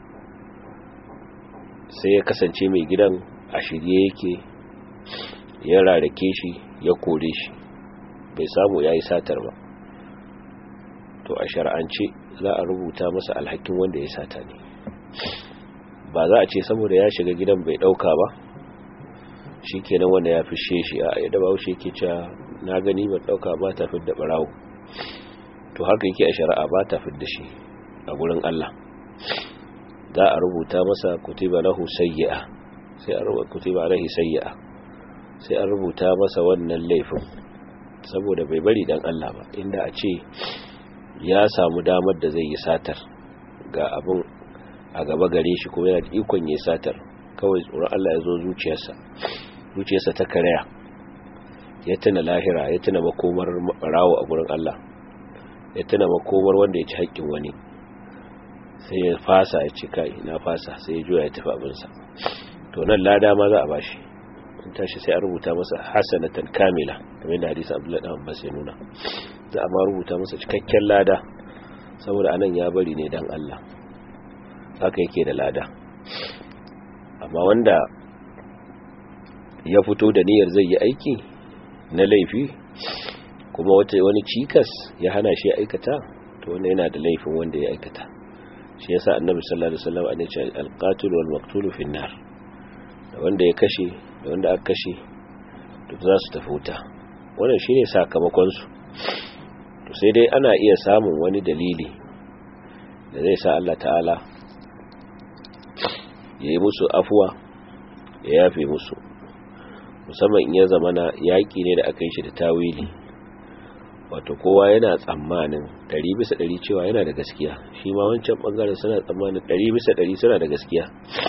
[SPEAKER 2] sai ya kasance mai gidan a shirye yake ya rarrake shi ya kore shi bai samu ya yi satar ba to a shar'ance za a rubuta masa alhakin wanda ya sata ne ba za a ce saboda ya shiga gidan bai dauka ba shi kenan wanda ya fishe shi a yadda ba wuce ke cewa na gani ban dauka ba ta fidda barawo to haka yake a shari'a ba ta fidda shi a gurin Allah za a rubuta masa kutiba lahu sayyi'a sai a rubuta kutiba alaihi sayyi'a sai an rubuta masa wannan laifin saboda bai bari dan Allah ba inda a ce ya samu damar da zai yi satar ga abin a gaba gare shi kuma yana da ikon yi satar kawai tsoron Allah ya zo zuciyarsa zuciyarsa ta karaya ya tuna lahira ya tuna makomar rawo a gurin Allah ya tuna makomar wanda ya ci haƙƙin wani sai ya fasa ya ci kai na fasa sai ya juya ya tafi abinsa to nan lada ma za a bashi in tashi sai a rubuta masa hasanatan kamila kamar yadda hadisi Abdullahi dan Abbas ya nuna za a ma rubuta masa cikakken lada saboda anan ya bari ne dan Allah haka yake da lada amma wanda ya fito da niyyar zai yi aiki na laifi kuma wata wani cikas ya hana shi aikata to wanda yana da laifin wanda ya aikata shi yasa annabi sallallahu alaihi wasallam an ce al-qatil wal maqtul fi an-nar da wanda ya kashe da wanda aka kashe duk za su tafi wuta wannan shine sakamakon su to sai dai ana iya samun wani dalili da zai sa Allah ta'ala ya yi musu afuwa ya yafe musu musamman in ya zama na yaƙi ne da aka yi shi da tawili wato kowa yana tsammanin ɗari bisa ɗari cewa yana da gaskiya shi ma wancan ɓangaren suna tsammanin ɗari bisa ɗari suna da gaskiya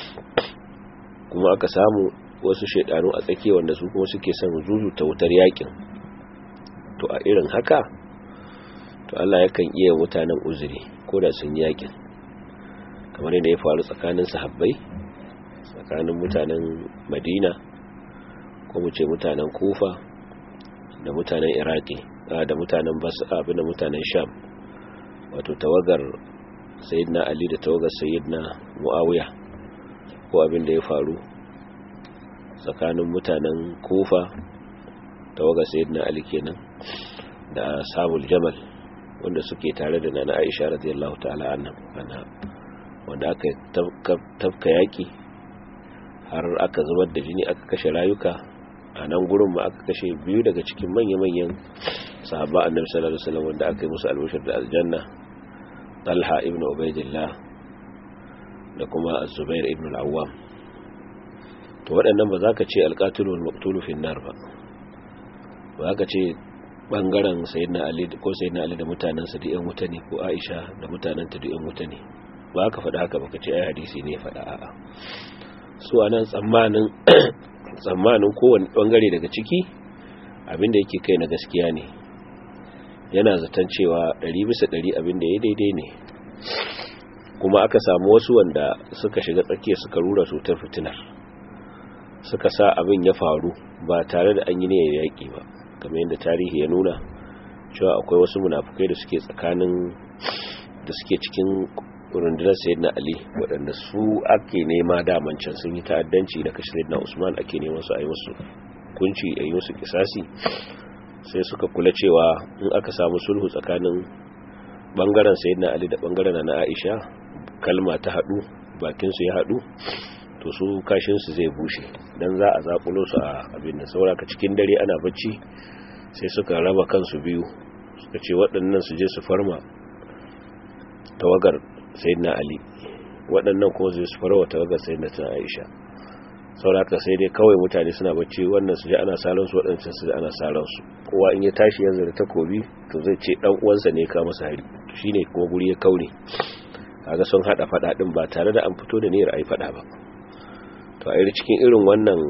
[SPEAKER 2] kuma aka samu wasu shaidanu a tsakiya wanda su kuma suke son zuzuta wutar yaƙin to a irin haka to Allah yakan iya mutanen uzuri ko da sun yaƙin kamar yadda ya faru tsakanin sahabbai tsakanin mutanen madina ko mu ce mutanen kufa da mutanen iraki da mutanen abin da mutanen sham wato tawagar sayyidina ali da tawagar sayyidina muawiya ko abin da ya faru tsakanin mutanen kufa tawagar sayyidina ali kenan da sabul jamal wanda suke tare da nana aisha radiyallahu ta'ala anha wanda aka tafka yaki har aka zubar da jini aka kashe rayuka a nan gurin ma aka kashe biyu daga cikin manya-manyan sahaba annabi sallallahu alaihi wasallam wanda aka yi musu albashir da aljanna talha ibn ubaidillah da kuma az-zubair ibn al-awwam to waɗannan ba za ka ce alqatilu wal maqtulu fi nar ba ba za ka ce bangaren sayyidina ali ko sayyidina ali da mutanansa da yan wuta ne ko aisha da mutananta da yan wuta ne ba ka faɗa haka baka ce ai hadisi ne faɗa a'a su anan tsammanin tsammanin kowane bangare daga ciki abinda yake kai na gaskiya ne yana zaton cewa ɗari bisa ɗari abinda ya daidai ne kuma aka samu wasu wanda suka shiga tsakiya suka rura cutar fitinar suka sa abin ya faru ba tare da an yi niyyar yaƙi ba kamar yadda tarihi ya nuna cewa akwai wasu munafukai da suke tsakanin da suke cikin rundunar sayyidina ali waɗanda su ake nema daman can sun yi ta'addanci da kashe sayyidina usman ake neman su a yi musu kunci a yi musu kisasi sai suka kula cewa in aka samu sulhu tsakanin bangaren sayyidina ali da bangaren na aisha kalma ta haɗu bakinsu ya haɗu to su kashinsu zai bushe don za a zaƙulo su a abin da sauraka cikin dare ana bacci sai suka raba kansu biyu suka ce waɗannan su je su farma tawagar sayyidina ali waɗannan kuma zai su farwa tawagar sayyidina ta aisha sauraka sai dai kawai mutane suna bacci wannan su je ana salon su waɗancan su ana salon su kowa in ya tashi yanzu da takobi to zai ce dan uwansa ne ka masa hari shine kuma guri ya kaure kaga sun hada fada din ba tare da an fito da niyyar ai fada ba to a irin cikin irin wannan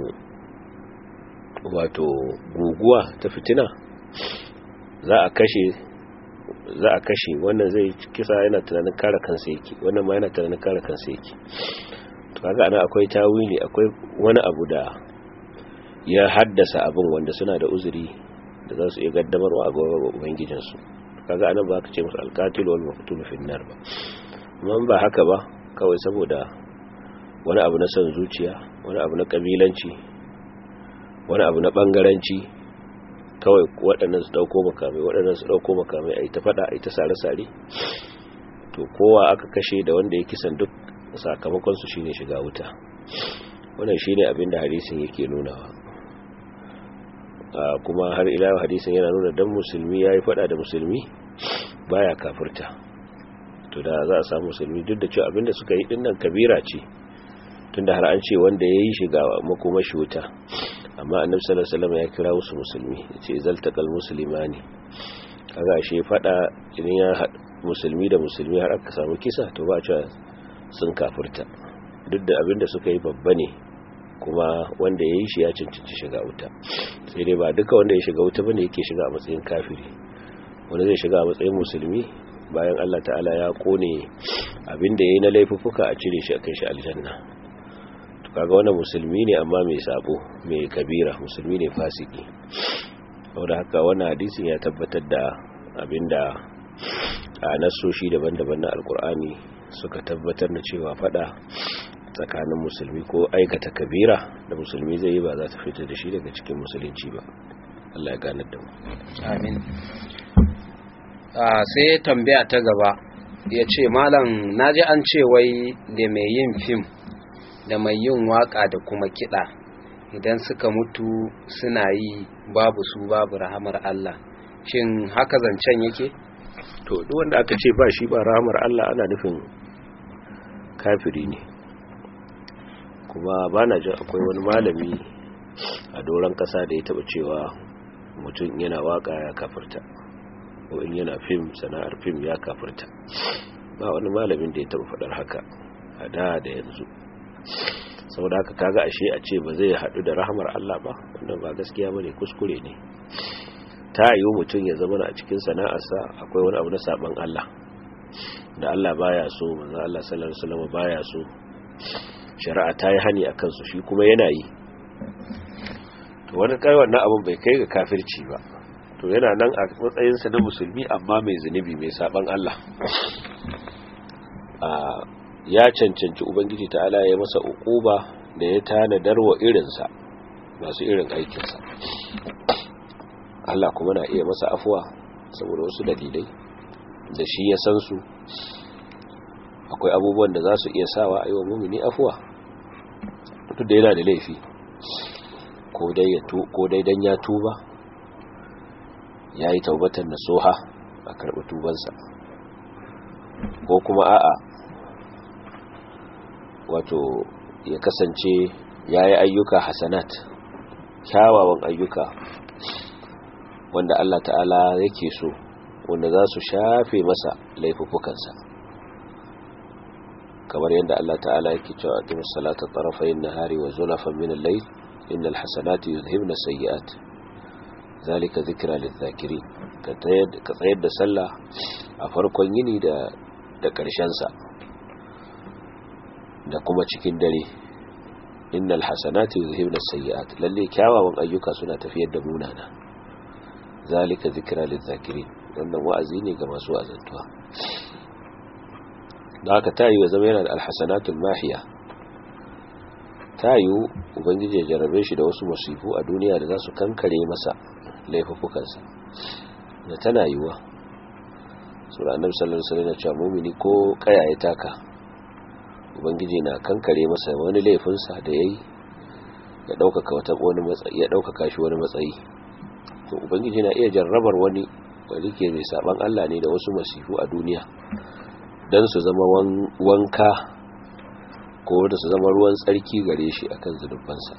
[SPEAKER 2] wato guguwa ta fitina za a kashe za a kashe wannan zai kisa yana tunanin kare kansa yake wannan ma yana tunanin kare kansa yake to kaga ana akwai tawili akwai wani abu da ya haddasa abin wanda suna da uzuri da za su iya gaddamarwa a gaban ubangijinsu kaga anan ba ka ce musu alqatil wal maqtul fi nar ba amma ba haka ba kawai saboda wani abu na son zuciya wani abu na kabilanci wani abu na bangaranci kawai waɗannan su ɗauko makamai waɗannan su ɗauko makamai a yi ta faɗa a yi ta sare-sare to kowa aka kashe da wanda ya kisan duk sakamakonsu shi ne shiga wuta wannan shi ne abinda hadisin yake nunawa kuma har ila hadisin yana nuna dan musulmi ya yi faɗa da musulmi baya kafirta to da za a samu musulmi duk da cewa abinda suka yi dinnan kabira ce tunda har an ce wanda ya yi shiga makomashi wuta amma annabi sallallahu alaihi wasallam ya kira wasu musulmi yace zaltaqal muslimani kaga shi fada idan ya musulmi da musulmi har aka samu kisa to ba a cewa sun kafirta duk da abinda suka yi babba ne kuma wanda ya yi shi ya cancanci shiga wuta sai dai ba duka wanda ya shiga wuta bane yake shiga a matsayin kafiri wanda zai shiga a matsayin musulmi bayan Allah ta'ala ya kone abinda yayi na laifuffuka a cire shi a kai shi aljanna kaga wannan musulmi ne amma mai sabo mai kabira musulmi ne fasiki saboda haka wannan hadisin ya tabbatar da abinda a nasoshi daban-daban na alkur'ani suka tabbatar da cewa fada tsakanin musulmi ko aikata kabira da musulmi zai yi ba za ta fita da shi daga cikin musulunci ba Allah ya ganar da mu
[SPEAKER 1] amin sai tambaya ta gaba ya ce malam naji an ce wai da mai yin fim da mai yin waka da kuma kiɗa idan suka mutu suna yi babu su babu rahamar Allah shin haka zancen yake
[SPEAKER 2] to duk wanda aka ce ba shi ba rahamar Allah ana nufin kafiri ne kuma ba na jin akwai wani malami a doron ƙasa da ya taɓa cewa mutum yana waka ya kafirta ko in yana fim sana'ar fim ya kafirta ba wani malamin da ya taɓa faɗar haka a da da yanzu saboda haka kaga ashe a ce ba zai haɗu da rahamar Allah ba wannan ba gaskiya bane kuskure ne ta yi mutum ya zama a cikin sana'arsa akwai wani abu na saban Allah da Allah baya so manzo Allah sallallahu alaihi wasallam baya so shari'a ta yi hani akan su shi kuma yana yi to wani kai wannan abun bai kai ga kafirci ba to yana nan a matsayinsa na musulmi amma mai zunubi mai saban Allah ya cancanci ubangiji ta'ala ya masa ukuba da ya tanadar wa irinsa masu irin aikinsa Allah kuma na iya masa afuwa saboda wasu dalilai da shi ya san su akwai abubuwan da za su iya sawa a yi wa mumini afuwa duk da yana da laifi ko dai dan ya tuba ya yi taubatar na soha a karɓi tubansa ko kuma a'a wato ya kasance ya yi ayyuka hasanat kyawawan ayyuka wanda Allah ta'ala yake so wanda za su shafe masa laifukansa kamar yadda Allah ta'ala yake cewa aqimus salata tarafayn nahari wa zulafan min al-layl innal hasanati yudhhibna sayyi'at zalika dhikra lidh-dhakirin ka tsayar da sallah a farkon yini da da ƙarshen sa da kuma cikin dare innal hasanati yuzhibna sayyi'at lalle kyawawan ayyuka suna tafiyar da munana zalika zikra lizakirin wannan wa'azi ne ga masu azantuwa da haka tayi ya zama yana da alhasanatul mahiya tayi ubangiji ya jarabe shi da wasu musifu a duniya da za su kankare masa laifukansa da tana yiwa sura annabi sallallahu alaihi wasallam ya ce mu'mini ko kaya ya taka ubangiji na kankare masa wani laifinsa da yayi ya ɗaukaka wata wani matsayi ya ɗaukaka shi wani matsayi to ubangiji na iya jarrabar wani wani ke mai saban Allah ne da wasu masifu a duniya don su zama wanka ko da su zama ruwan tsarki gare shi akan zunubansa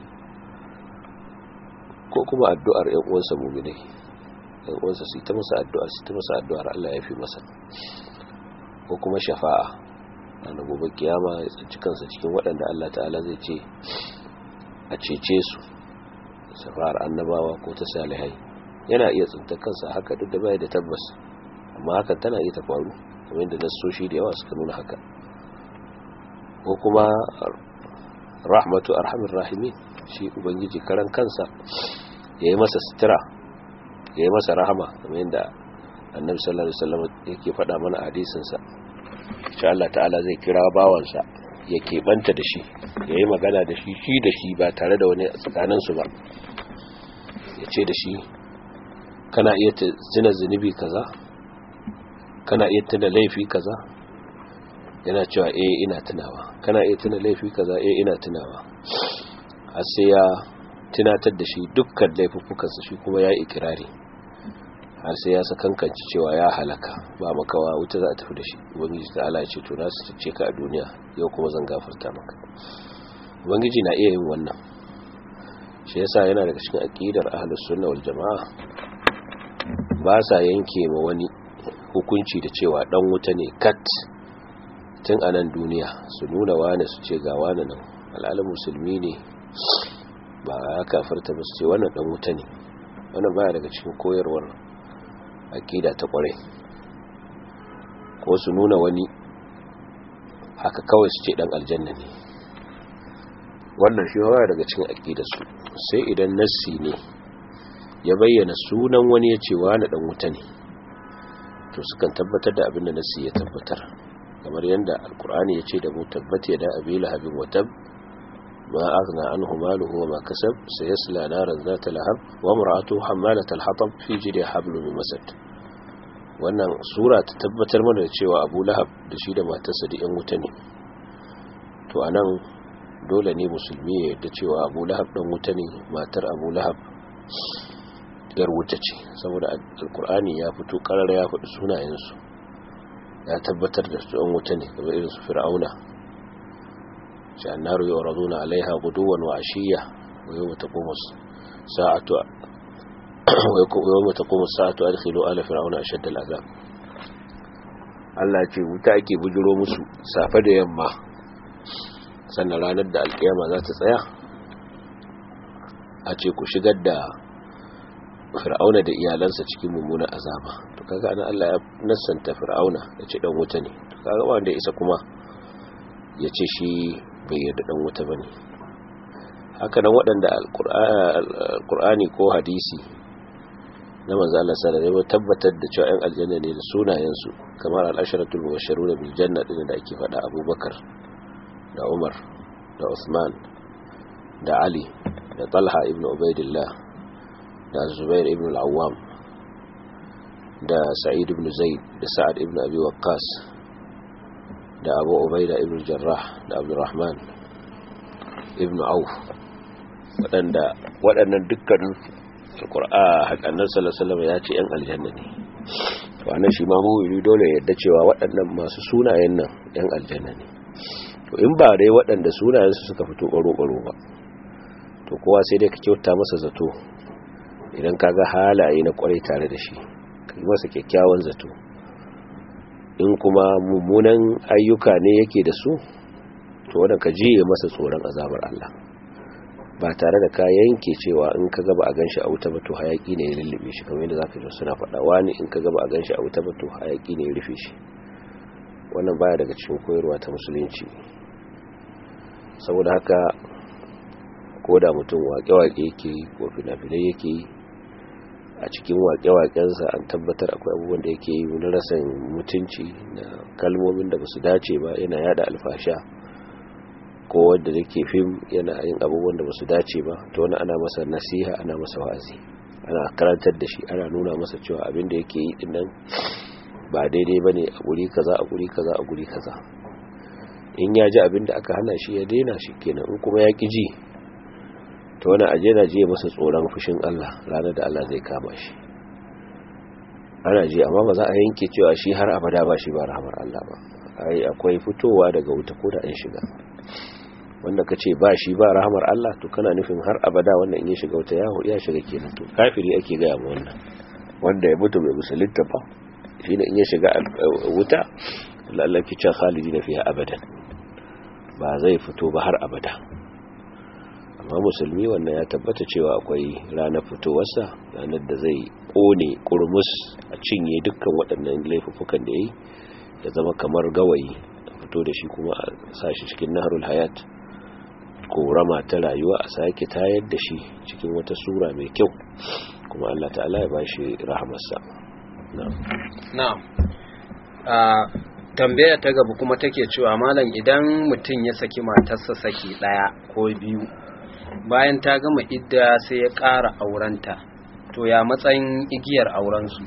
[SPEAKER 2] ko kuma addu'ar ‘yan uwansa muminai ‘yan uwansa su ta masa addu'a su ta masa addu'ar Allah ya fi masa ko kuma shafa'a na gobe kiyama ya tsanci kansa cikin waɗanda Allah ta'ala zai ce a cece su shafa'ar annabawa ko ta salihai yana iya tsinta kansa haka duk da bai da tabbas amma hakan tana iya ta faru kamar yadda nassoshi da yawa suka nuna haka ko kuma rahmatu arhamir rahimin shi ubangiji karan kansa ya yi masa sitira ya yi masa rahama kamar yadda annabi sallallahu alaihi wasallam yake faɗa mana a hadisinsa insha Allah ta'ala zai kira bawansa ya keɓanta da shi ya yi magana da shi shi da shi ba tare da wani tsakaninsu ba ya ce da shi kana iya tuna zunubi kaza kana iya tuna laifi kaza yana cewa eh ina tunawa kana iya tuna laifi kaza eh ina tunawa har sai ya tunatar da shi dukkan laifuffukansa shi kuma ya ikirari har sai ya sakankanci cewa ya halaka ba makawa wuta za a tafi da shi ubangiji ta ala ce to na su ce ka a duniya yau kuma zan gafarta maka ubangiji na iya yin wannan shi yasa yana daga cikin aqidar ahlus sunna wal jamaa ba sa yanke ma wani hukunci da cewa dan wuta ne kat tun a nan duniya su nuna wane su ce ga wane nan al'alin musulmi ne ba ya kafarta ba su ce wannan dan wuta ne wannan baya daga cikin koyarwar akida ta kwarai ko su nuna wani haka kawai su ce dan aljanna ne wannan shi baya daga cikin akidar su sai idan nassi ne ya bayyana sunan wani ya ce wani dan wuta ne to sukan tabbatar da abin da nassi ya tabbatar kamar yadda alkur'ani ya ce da mu tabbata da abi lahabin watab ma aghna anhu maluhu wa ma kasab sayasla naran zata lahab wa imra'atuhu hammalat al-hatab fi jidi hablum min masad wannan sura ta tabbatar mana da cewa Abu Lahab da shi da matarsa da yan wuta ne to anan dole ne musulmi ya yarda cewa Abu Lahab dan wuta ne matar Abu Lahab yar wuta ce saboda alkur'ani ya fito karar ya faɗi sunayensu ya tabbatar da su an wuta ne kamar irin su fir'auna shi annaru yuraduna alaiha guduwan wa ashiya wa yawma taqumu sa'atu wa yawma taqumu sa'atu adkhilu ala fir'auna ashadd al'azab Allah ce wuta ake bujiro musu safe da yamma sannan ranar da alkiyama za ta tsaya a ce ku shigar da fir'auna da iyalansa cikin mummunan azaba to kaga ana Allah ya nassanta fir'auna ya ce dan wuta ne to kaga wanda isa kuma ya ce shi bai yarda dan wuta bane haka nan waɗanda alqur'ani ko hadisi na manzo Allah sallallahu alaihi wasallam tabbatar da cewa ɗan aljanna ne da sunayen su kamar al-asharatul mubashshiruna bil janna din da ake faɗa Abubakar da Umar da Usman da Ali da Talha ibn Ubaidillah da zubair ibn al'awam da sa'id ibn zaid da sa'ad ibn abi waqqas da abu ubaida ibn jarrah da abdurrahman ibn auf waɗanda waɗannan dukkanin alƙur'a haƙannan salasalama ya ce 'yan aljanna ne wannan shi ma mawuri dole ya yadda cewa waɗannan masu sunayen nan 'yan aljanna ne to in ba dai waɗanda sunayensu suka fito ɓaro-ɓaro ba to kowa sai dai ka kyauta masa zato idan ka ga halaye na kwarai tare da shi ka yi masa kyakkyawan zato in kuma mummunan ayyuka ne yake da su to wadda ka jiye masa tsoron azabar Allah ba tare da ka yanke cewa in ka gaba a ganshi a wuta ba to hayaki ne ya lullube shi kamar yadda zaka ji suna faɗa wani in ka gaba a ganshi a wuta ba to hayaki ne ya rufe shi wannan baya daga cikin koyarwa ta musulunci saboda haka ko da mutum waƙe-waƙe yake yi ko fina-finai yake yi a cikin waƙe-waƙensa an tabbatar akwai abubuwan da yake yi na rasan mutunci na kalmomin da ba su dace ba yana yada alfasha ko wanda da ke fim yana yin abubuwan da ba su dace ba to wani ana masa nasiha ana masa wa'azi ana karantar da shi ana nuna masa cewa abin da yake yi din nan ba daidai ba ne a guri kaza a guri kaza a guri kaza in ya ji abin da aka hana shi ya daina shi kenan in kuma ya ƙi ji ta wani aje na je masa tsoron fushin Allah ranar da Allah zai kama shi ana ji amma ba za a yanke cewa shi har abada ba shi ba rahamar Allah ba ai akwai fitowa daga wuta ko da an shiga wanda ka ce ba shi ba rahamar Allah to kana nufin har abada wanda in ya shiga wuta ya shiga kenan to kafiri ake gaya ma wannan wanda ya mutu bai musulunta ba shi ne in ya shiga wuta Allah ki ce khalidi na fiye abadan ba zai fito ba har abada amma musulmi wannan ya tabbata cewa akwai ranar fitowarsa ranar da zai kone kurmus a cinye dukkan waɗannan laifukan da ya yi ya zama kamar gawayi a fito da shi kuma a sashi cikin naharul hayat korama ta rayuwa a sake tayar da shi cikin wata sura mai kyau kuma Allah ta'ala ya bashi rahamarsa
[SPEAKER 1] na'am tambaya ta gaba kuma take cewa malam idan mutum ya saki matarsa saki daya ko biyu bayan ta gama idda sai ya ƙara aurenta to ya matsayin igiyar aurensu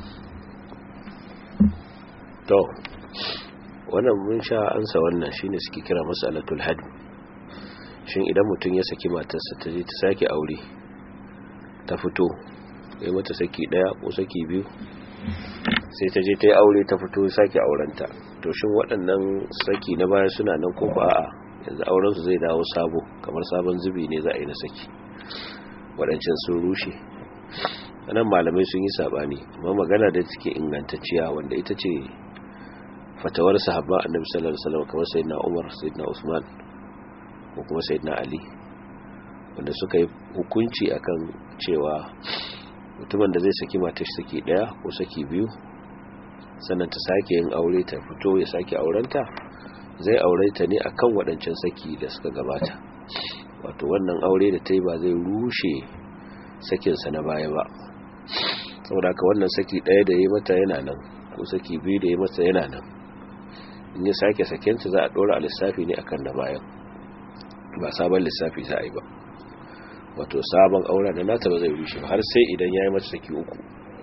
[SPEAKER 2] to wannan mun sha ansa wannan shine suke kira mas'alatul hadd shin idan mutum ya saki matarsa ta je ta sake aure ta fito ya mata saki daya ko saki biyu sai ta je ta yi aure ta fito sake aurenta to shin waɗannan saki na baya suna nan ko ba a yanzu aurensu zai dawo sabo kamar sabon zubi ne za a yi na saki waɗancan sun rushe nan malamai sun yi saɓani amma magana da take ingantacciya wanda ita ce fatawar sahabba annabi sallallahu alaihi wasallam kamar sayyidina Umar sayyidina Usman ko kuma sayyidina Ali wanda suka yi hukunci akan cewa mutumin da zai saki matar saki daya ko saki biyu sannan ta sake yin aure ta fito ya sake aurenta zai aure ta ne akan waɗancan saki da suka gabata wato wannan aure da ta yi ba zai rushe sakinsa na baya ba saboda haka wannan saki ɗaya da ya mata yana nan ko saki biyu da ya mata yana nan in ya sake sakinta za a ɗora a lissafi ne akan na bayan ba sabon lissafi za a yi ba wato sabon aure da nata ba zai rushe har sai idan ya yi mata saki uku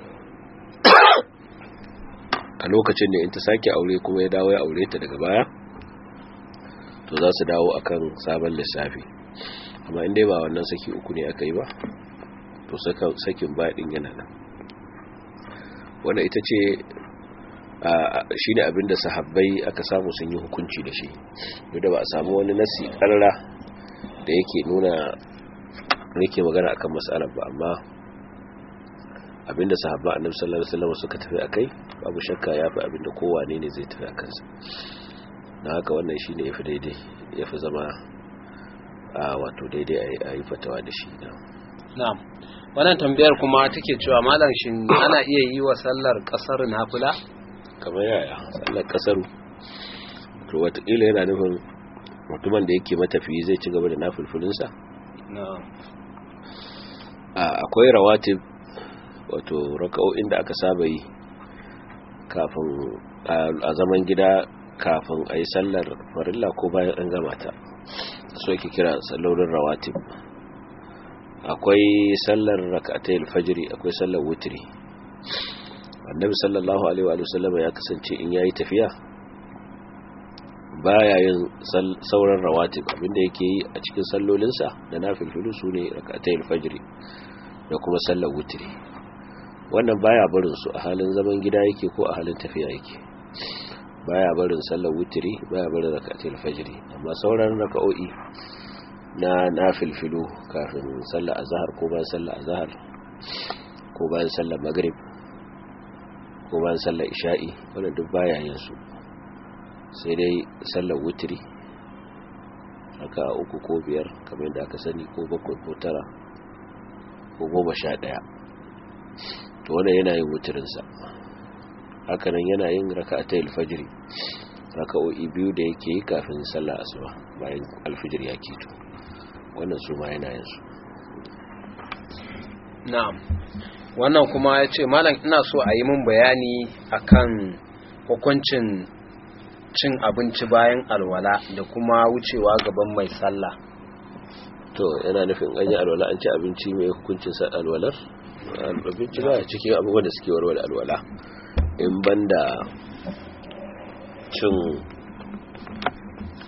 [SPEAKER 2] a lokacin da in ta sake aure kuma ya dawo ya aure ta daga baya to za su dawo akan sabon lissafi amma in dai ba wannan saki uku ne aka yi ba to sakin baɗin yana nan wanda ita ce shi ne abinda sahabbai aka samu sun yi hukunci da shi da ba a samu wani nasi ƙarra da yake nuna yake magana akan matsalar ba amma abinda sahabba annabi sallallahu alaihi wasallam suka tafi akai babu shakka yafi abinda kowane ne zai tafi akan sa dan haka wannan shine yafi daidai yafi zama a wato daidai a yi fatawa da shi
[SPEAKER 1] na'am wannan tambayar kuma take cewa malam shin ana iya yi wa sallar kasar nafila
[SPEAKER 2] kamar yaya sallar kasaru to watakila yana nufin mutumin da yake matafiyi zai ci gaba da nafilfilinsa akwai rawatib wato raka'o'in da aka saba yi kafin a zaman gida kafin a yi sallar farilla ko bayan an gama ta so yake kira sallolin rawatib akwai sallar raka'atai alfajiri akwai sallar wutiri annabi sallallahu alaihi wa sallam ya kasance in yayi tafiya baya yin sauran rawatib abinda yake yi a cikin sallolinsa da nafilfilu sune raka'atai alfajiri da kuma sallar wutiri wannan baya barin su a halin zaman gida yake ko a halin tafiya yake baya barin sallar wutiri baya barin raka'atul fajri amma sauran raka'o'i na nafilfilu kafin sallar azhar ko bayan sallar azhar ko bayan sallar maghrib ko bayan sallar isha'i wannan duk baya yin su sai dai sallar wutiri raka'a uku ko biyar kamar yadda aka sani ko bakwai ko tara ko goma sha ɗaya to wannan yana yin wutirinsa hakanan yana yin raka'ata alfajiri raka'o'i biyu da yake yi kafin sallar asuba bayan alfajir ya keto wannan su ma yana yin su
[SPEAKER 1] na'am wannan kuma ya ce malam ina so a yi min bayani akan hukuncin cin abinci bayan alwala da kuma wucewa gaban mai sallah
[SPEAKER 2] to yana nufin an yi alwala an ci abinci mai hukuncin sa alwalar abinci ba cikin abubuwan da suke warware alwala in banda cin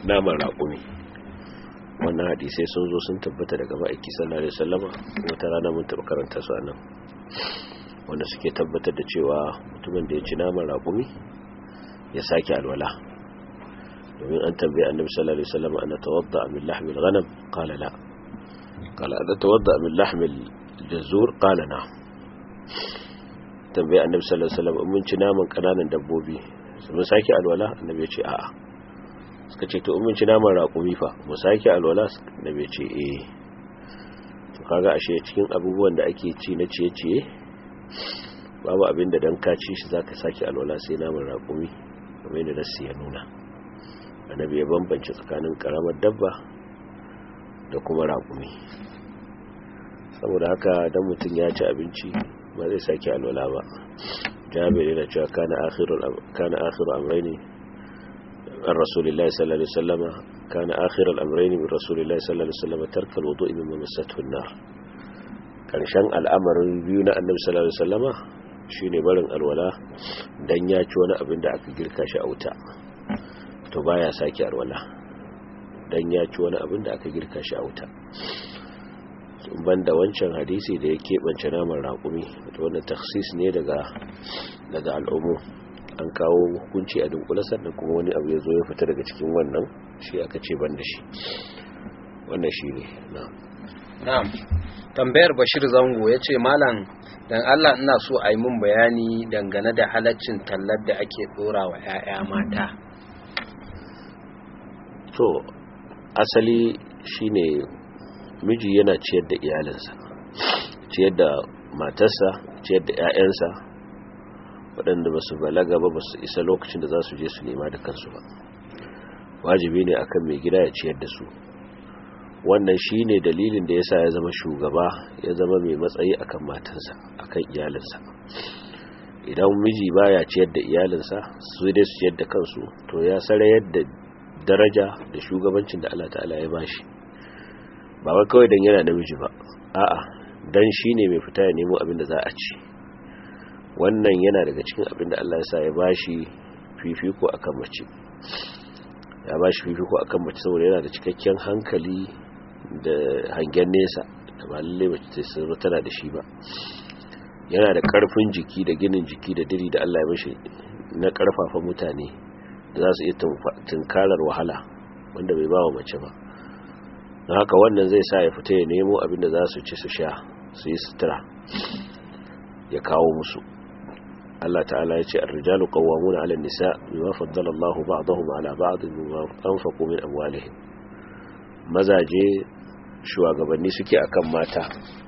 [SPEAKER 2] naman raƙumi wannan hadisai sun zo sun tabbata daga ma'aiki sallallahu alaihi wasallama wata rana mun taɓa karanta su anan wanda suke tabbatar da cewa mutumin da ya ci naman raƙumi ya sake alwala domin an tambaye annabi sallallahu alaihi wasallama ana tawadda min lahmil ghanam qala la qala ana tawadda min lahmil jazur qala na tambaye annabi sallallahu alaihi wasallama mun ci naman kananan dabbobi mun sake alwala annabi ya ce a'a suka ce to mun ci naman raƙumi fa mu sake alwala da bai ce eh to kaga ashe cikin abubuwan da ake ci na ciye-ciye babu abin da dan ka ci shi zaka sake alwala sai naman raƙumi kamar yadda nasu ya nuna annabi ya bambance tsakanin karamar dabba da kuma raƙumi saboda haka dan mutum ya ci abinci ba zai sake alwala ba jabir yana cewa kana akhirul kana akhiru amrayni عن رسول الله صلى الله عليه وسلم كان آخر الأمرين من رسول الله صلى الله عليه وسلم ترك الوضوء مما مسته النار كان شان الأمر بيونا النبي صلى الله عليه وسلم shine barin alwala dan ya ci wani abin da aka girka shi a wuta to baya sake alwala dan ya ci wani abin da aka girka shi a wuta ban da wancan hadisi da ya keɓance naman raƙumi wannan taksis ne daga daga al'umu an kawo hukunci a dunkula sannan kuma wani abu ya zo ya fita daga cikin wannan shi aka ce ban da shi wannan shi ne
[SPEAKER 1] na'am tambayar bashir zango ya ce malam dan allah ina so a yi min bayani dangane da halaccin tallar da ake dora wa 'ya'ya mata
[SPEAKER 2] to asali shine miji yana ciyar da iyalinsa ciyar da matarsa ciyar da 'ya'yansa waɗanda ba su balaga ba ba su isa lokacin da za su je su nema da kansu ba wajibi ne akan mai gida ya ciyar da su wannan shi ne dalilin da ya sa ya zama shugaba ya zama mai matsayi akan matansa akan iyalinsa idan miji baya ciyar da iyalinsa su dai su ciyar da kansu to ya sarayar da daraja da shugabancin da Allah ta'ala ya bashi ba wai kawai dan yana namiji ba a'a dan shine mai fita ya nemo abin da za a ci wannan yana daga cikin abin da Allah ya sa ya bashi fifiko akan mace ya bashi fifiko akan mace saboda yana da cikakken hankali da hangen nesa da ba lalle mace ta tana da shi ba yana da karfin jiki da ginin jiki da diri da Allah ya bashi na karfafa mutane da za su iya tunkarar wahala wanda bai ba wa mace ba don haka wannan zai sa ya fita ya nemo abin da za su ci su sha su yi sutura ya kawo musu Allah ta'ala ya ce ar-rijalu qawwamuna 'ala an-nisa bima faddala Allahu ba'dahum 'ala ba'd bima anfaqu min amwalihim mazaje shugabanni suke akan mata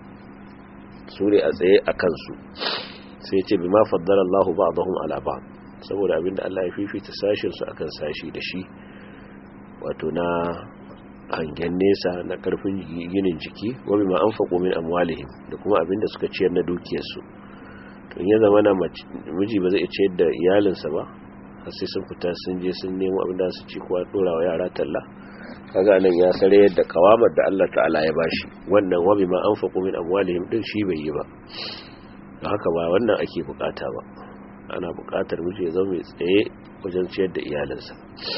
[SPEAKER 2] su ne a tsaye akan su sai ce bima faddala Allahu ba'dahum 'ala ba'd saboda abinda Allah ya fifita sashin su akan sashi da shi wato na hangen nesa na karfin ginin jiki wa bima anfaqu min amwalihim da kuma abinda suka ciyar na dukiyarsu to in ya zama na miji ba zai ciyar da iyalinsa ba har sai sun fita sun je sun nemo abinda su ci kuwa dora wa yara talla kaga nan ya sare yadda kawamar da Allah ta'ala ya bashi wannan wa bima anfaqu min amwalihim din shi bai yi ba don haka ba wannan ake bukata ba ana bukatar miji ya zama mai tsaye wajen ciyar da iyalinsa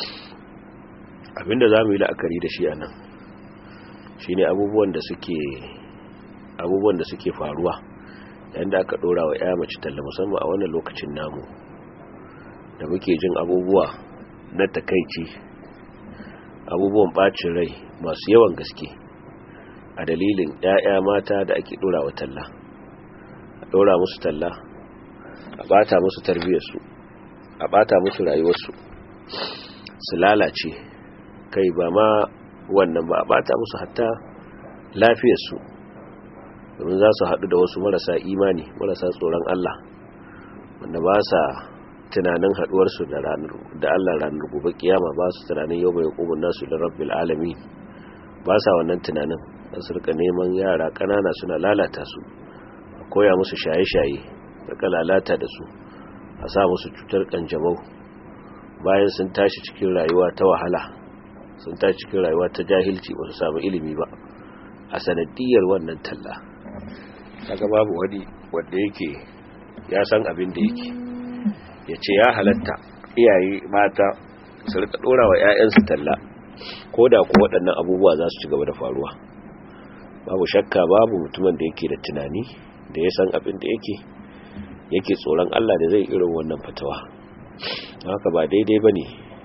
[SPEAKER 2] abinda za mu yi la'akari da shi a nan shi ne abubuwan da suke abubuwan da suke faruwa yayin da aka ɗora wa ya mace talla musamman a wannan lokacin namu da muke jin abubuwa na takaici abubuwan ɓacin rai masu yawan gaske a dalilin 'ya'ya mata da ake ɗora wa talla a ɗora musu talla a ɓata musu tarbiyyarsu a ɓata musu rayuwarsu su lalace kai ba ma wannan ba a bata musu hatta lafiyarsu domin za su haɗu da wasu marasa imani marasa tsoron Allah wanda ba sa tunanin haɗuwarsu da Allah ranar gobe kiyama ba su tunanin yau mai hukumun nasu da rabbil alami ba sa wannan tunanin da su rika neman yara ƙanana suna lalata su a koya musu shaye-shaye rika lalata da su a sa musu cutar ƙanjamau bayan sun tashi cikin rayuwa ta wahala sun ta cikin rayuwa ta jahilci ba su samu ilimi ba a sanadiyar wannan talla kaga babu wani wanda yake ya san abin da yake ya ce ya halatta iyaye mata su rika dora wa 'ya'yansu talla ko da ko waɗannan abubuwa za su ci gaba da faruwa babu shakka babu mutumin da yake da tunani da ya san abin da yake yake tsoron Allah da zai irin wannan fatawa haka ba daidai ba ne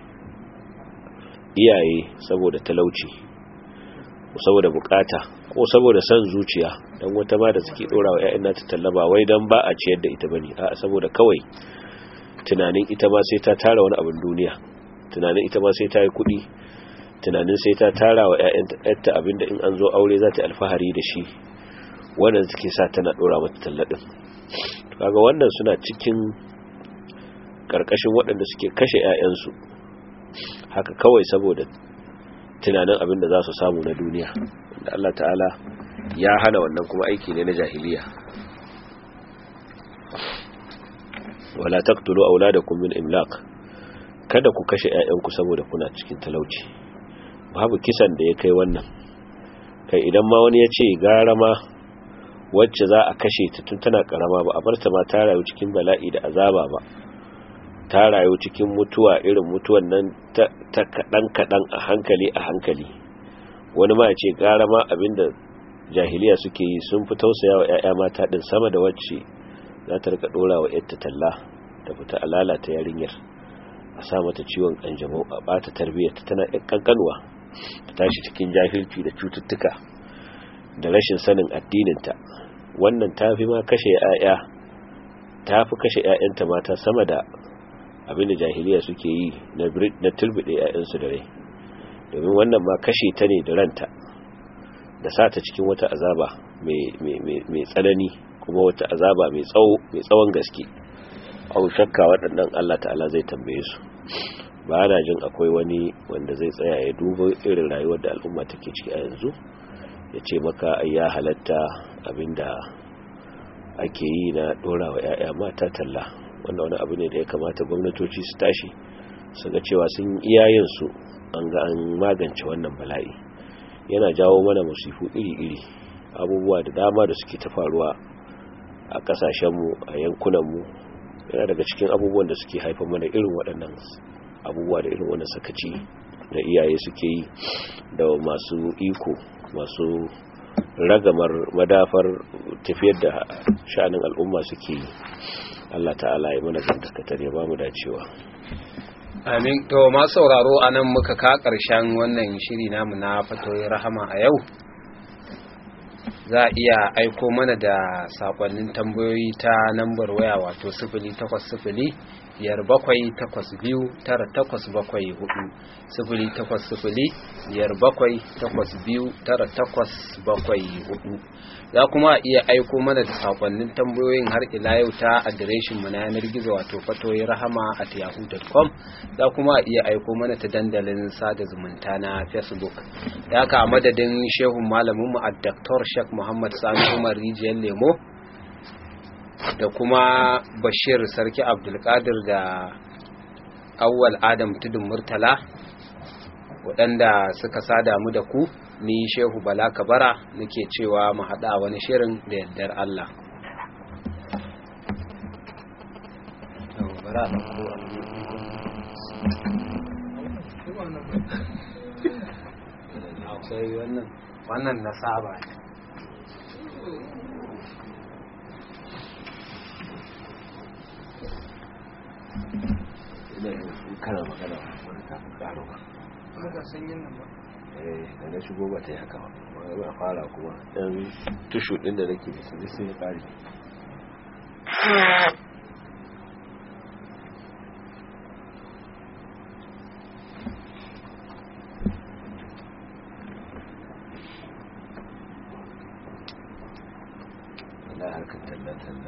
[SPEAKER 2] iyaye saboda talauci saboda bukata ko saboda son zuciya don wata ma da suke dora wa 'ya'yan nata tallaba wai don ba a ciyar da ita bane a saboda kawai tunanin ita ma sai ta tara wani abin duniya tunanin ita ma sai ta yi kuɗi tunanin sai ta tara wa 'ya'yanta abinda in an zo aure za ta alfahari da shi wannan suke sa tana dora mata talladin kaga wannan suna cikin karkashin waɗanda suke kashe 'ya'yansu haka kawai saboda tunanin abin da za su samu na duniya da Allah ta'ala ya hana wannan kuma aiki ne na jahiliya wala taqtulu auladakum min imlaq kada ku kashe 'ya'yanku saboda kuna cikin talauci babu kisan da ya kai wannan kai idan ma wani ya ce gara ma wacce za a kashe ta tun tana karama ba a bar ta ma ta rayu cikin bala'i da azaba ba ta rayu cikin mutuwa irin mutuwan nan ta kaɗan kaɗan a hankali a hankali wani ma ya ce gara ma abinda jahiliya suke yi sun fi tausaya wa 'ya'ya mata ɗin sama da wacce za ta rika ɗora wa 'yarta talla ta fita a lalata yarinyar a sa mata ciwon ƙanjamau a ɓata tarbiyyar ta tana ƙanƙanuwa ta tashi cikin jahilci da cututtuka da rashin sanin addininta wannan ta fi ma kashe 'ya'ya ta fi kashe 'ya'yanta mata sama da abinda jahiliya suke yi na turbide 'ya'yansu da rai domin wannan ma kashe ta ne da ranta da sa ta cikin wata azaba mai tsanani kuma wata azaba mai tsawon gaske au shakka waɗannan Allah ta'ala zai tambaye su ba na jin akwai wani wanda zai tsaya ya duba irin rayuwar da al'umma take ciki a yanzu ya ce maka ya halatta abinda ake yi na ɗora wa 'ya'ya mata talla wanda wani abu ne da ya kamata gwamnatoci su tashi su ga cewa sun iyayensu an ga an magance wannan bala'i yana jawo mana musifu iri-iri abubuwa da dama da suke ta faruwa a kasashenmu a yankunanmu yana daga cikin abubuwan da suke haifar mana irin waɗannan abubuwa da irin wannan sakaci da iyaye suke yi da masu iko masu ragamar madafar tafiyar da sha'anin al'umma suke yi Allah ta'ala ya mana dangantakar ya ba mu dacewa
[SPEAKER 1] amin to ma sauraro a nan muka ka ƙarshen wannan shiri namu na fatoyin rahama a yau za a iya aiko mana da sakonnin tambayoyi ta lambar waya wato sifili takwas sifili biyar bakwai takwas biyu tara takwas bakwai hudu sifili takwas sifili biyar bakwai takwas biyu tara takwas bakwai hudu za kuma iya aiko mana da sakonnin tambayoyin har ila yau ta adireshin mu na yanar gizo wato fatoyi rahama at yahoo.com za kuma iya aiko mana ta dandalin sada zumunta na facebook da haka a madadin shehun malamin mu a dr shek muhammad sani umar rijiyar lemo da kuma bashir sarki abdulkadir da awwal adam tudun murtala waɗanda suka sada mu da ku ni shehu bala kabara nake cewa mu haɗa wani shirin da yardar Allah wannan na saba
[SPEAKER 2] kana magana wani kafin karo ba
[SPEAKER 3] ga sanyin nan ba
[SPEAKER 2] eh da na shigo ba ta yi haka ba ba fara kuma dan tushu din da nake da su sai ya kare Allah harkar tallatan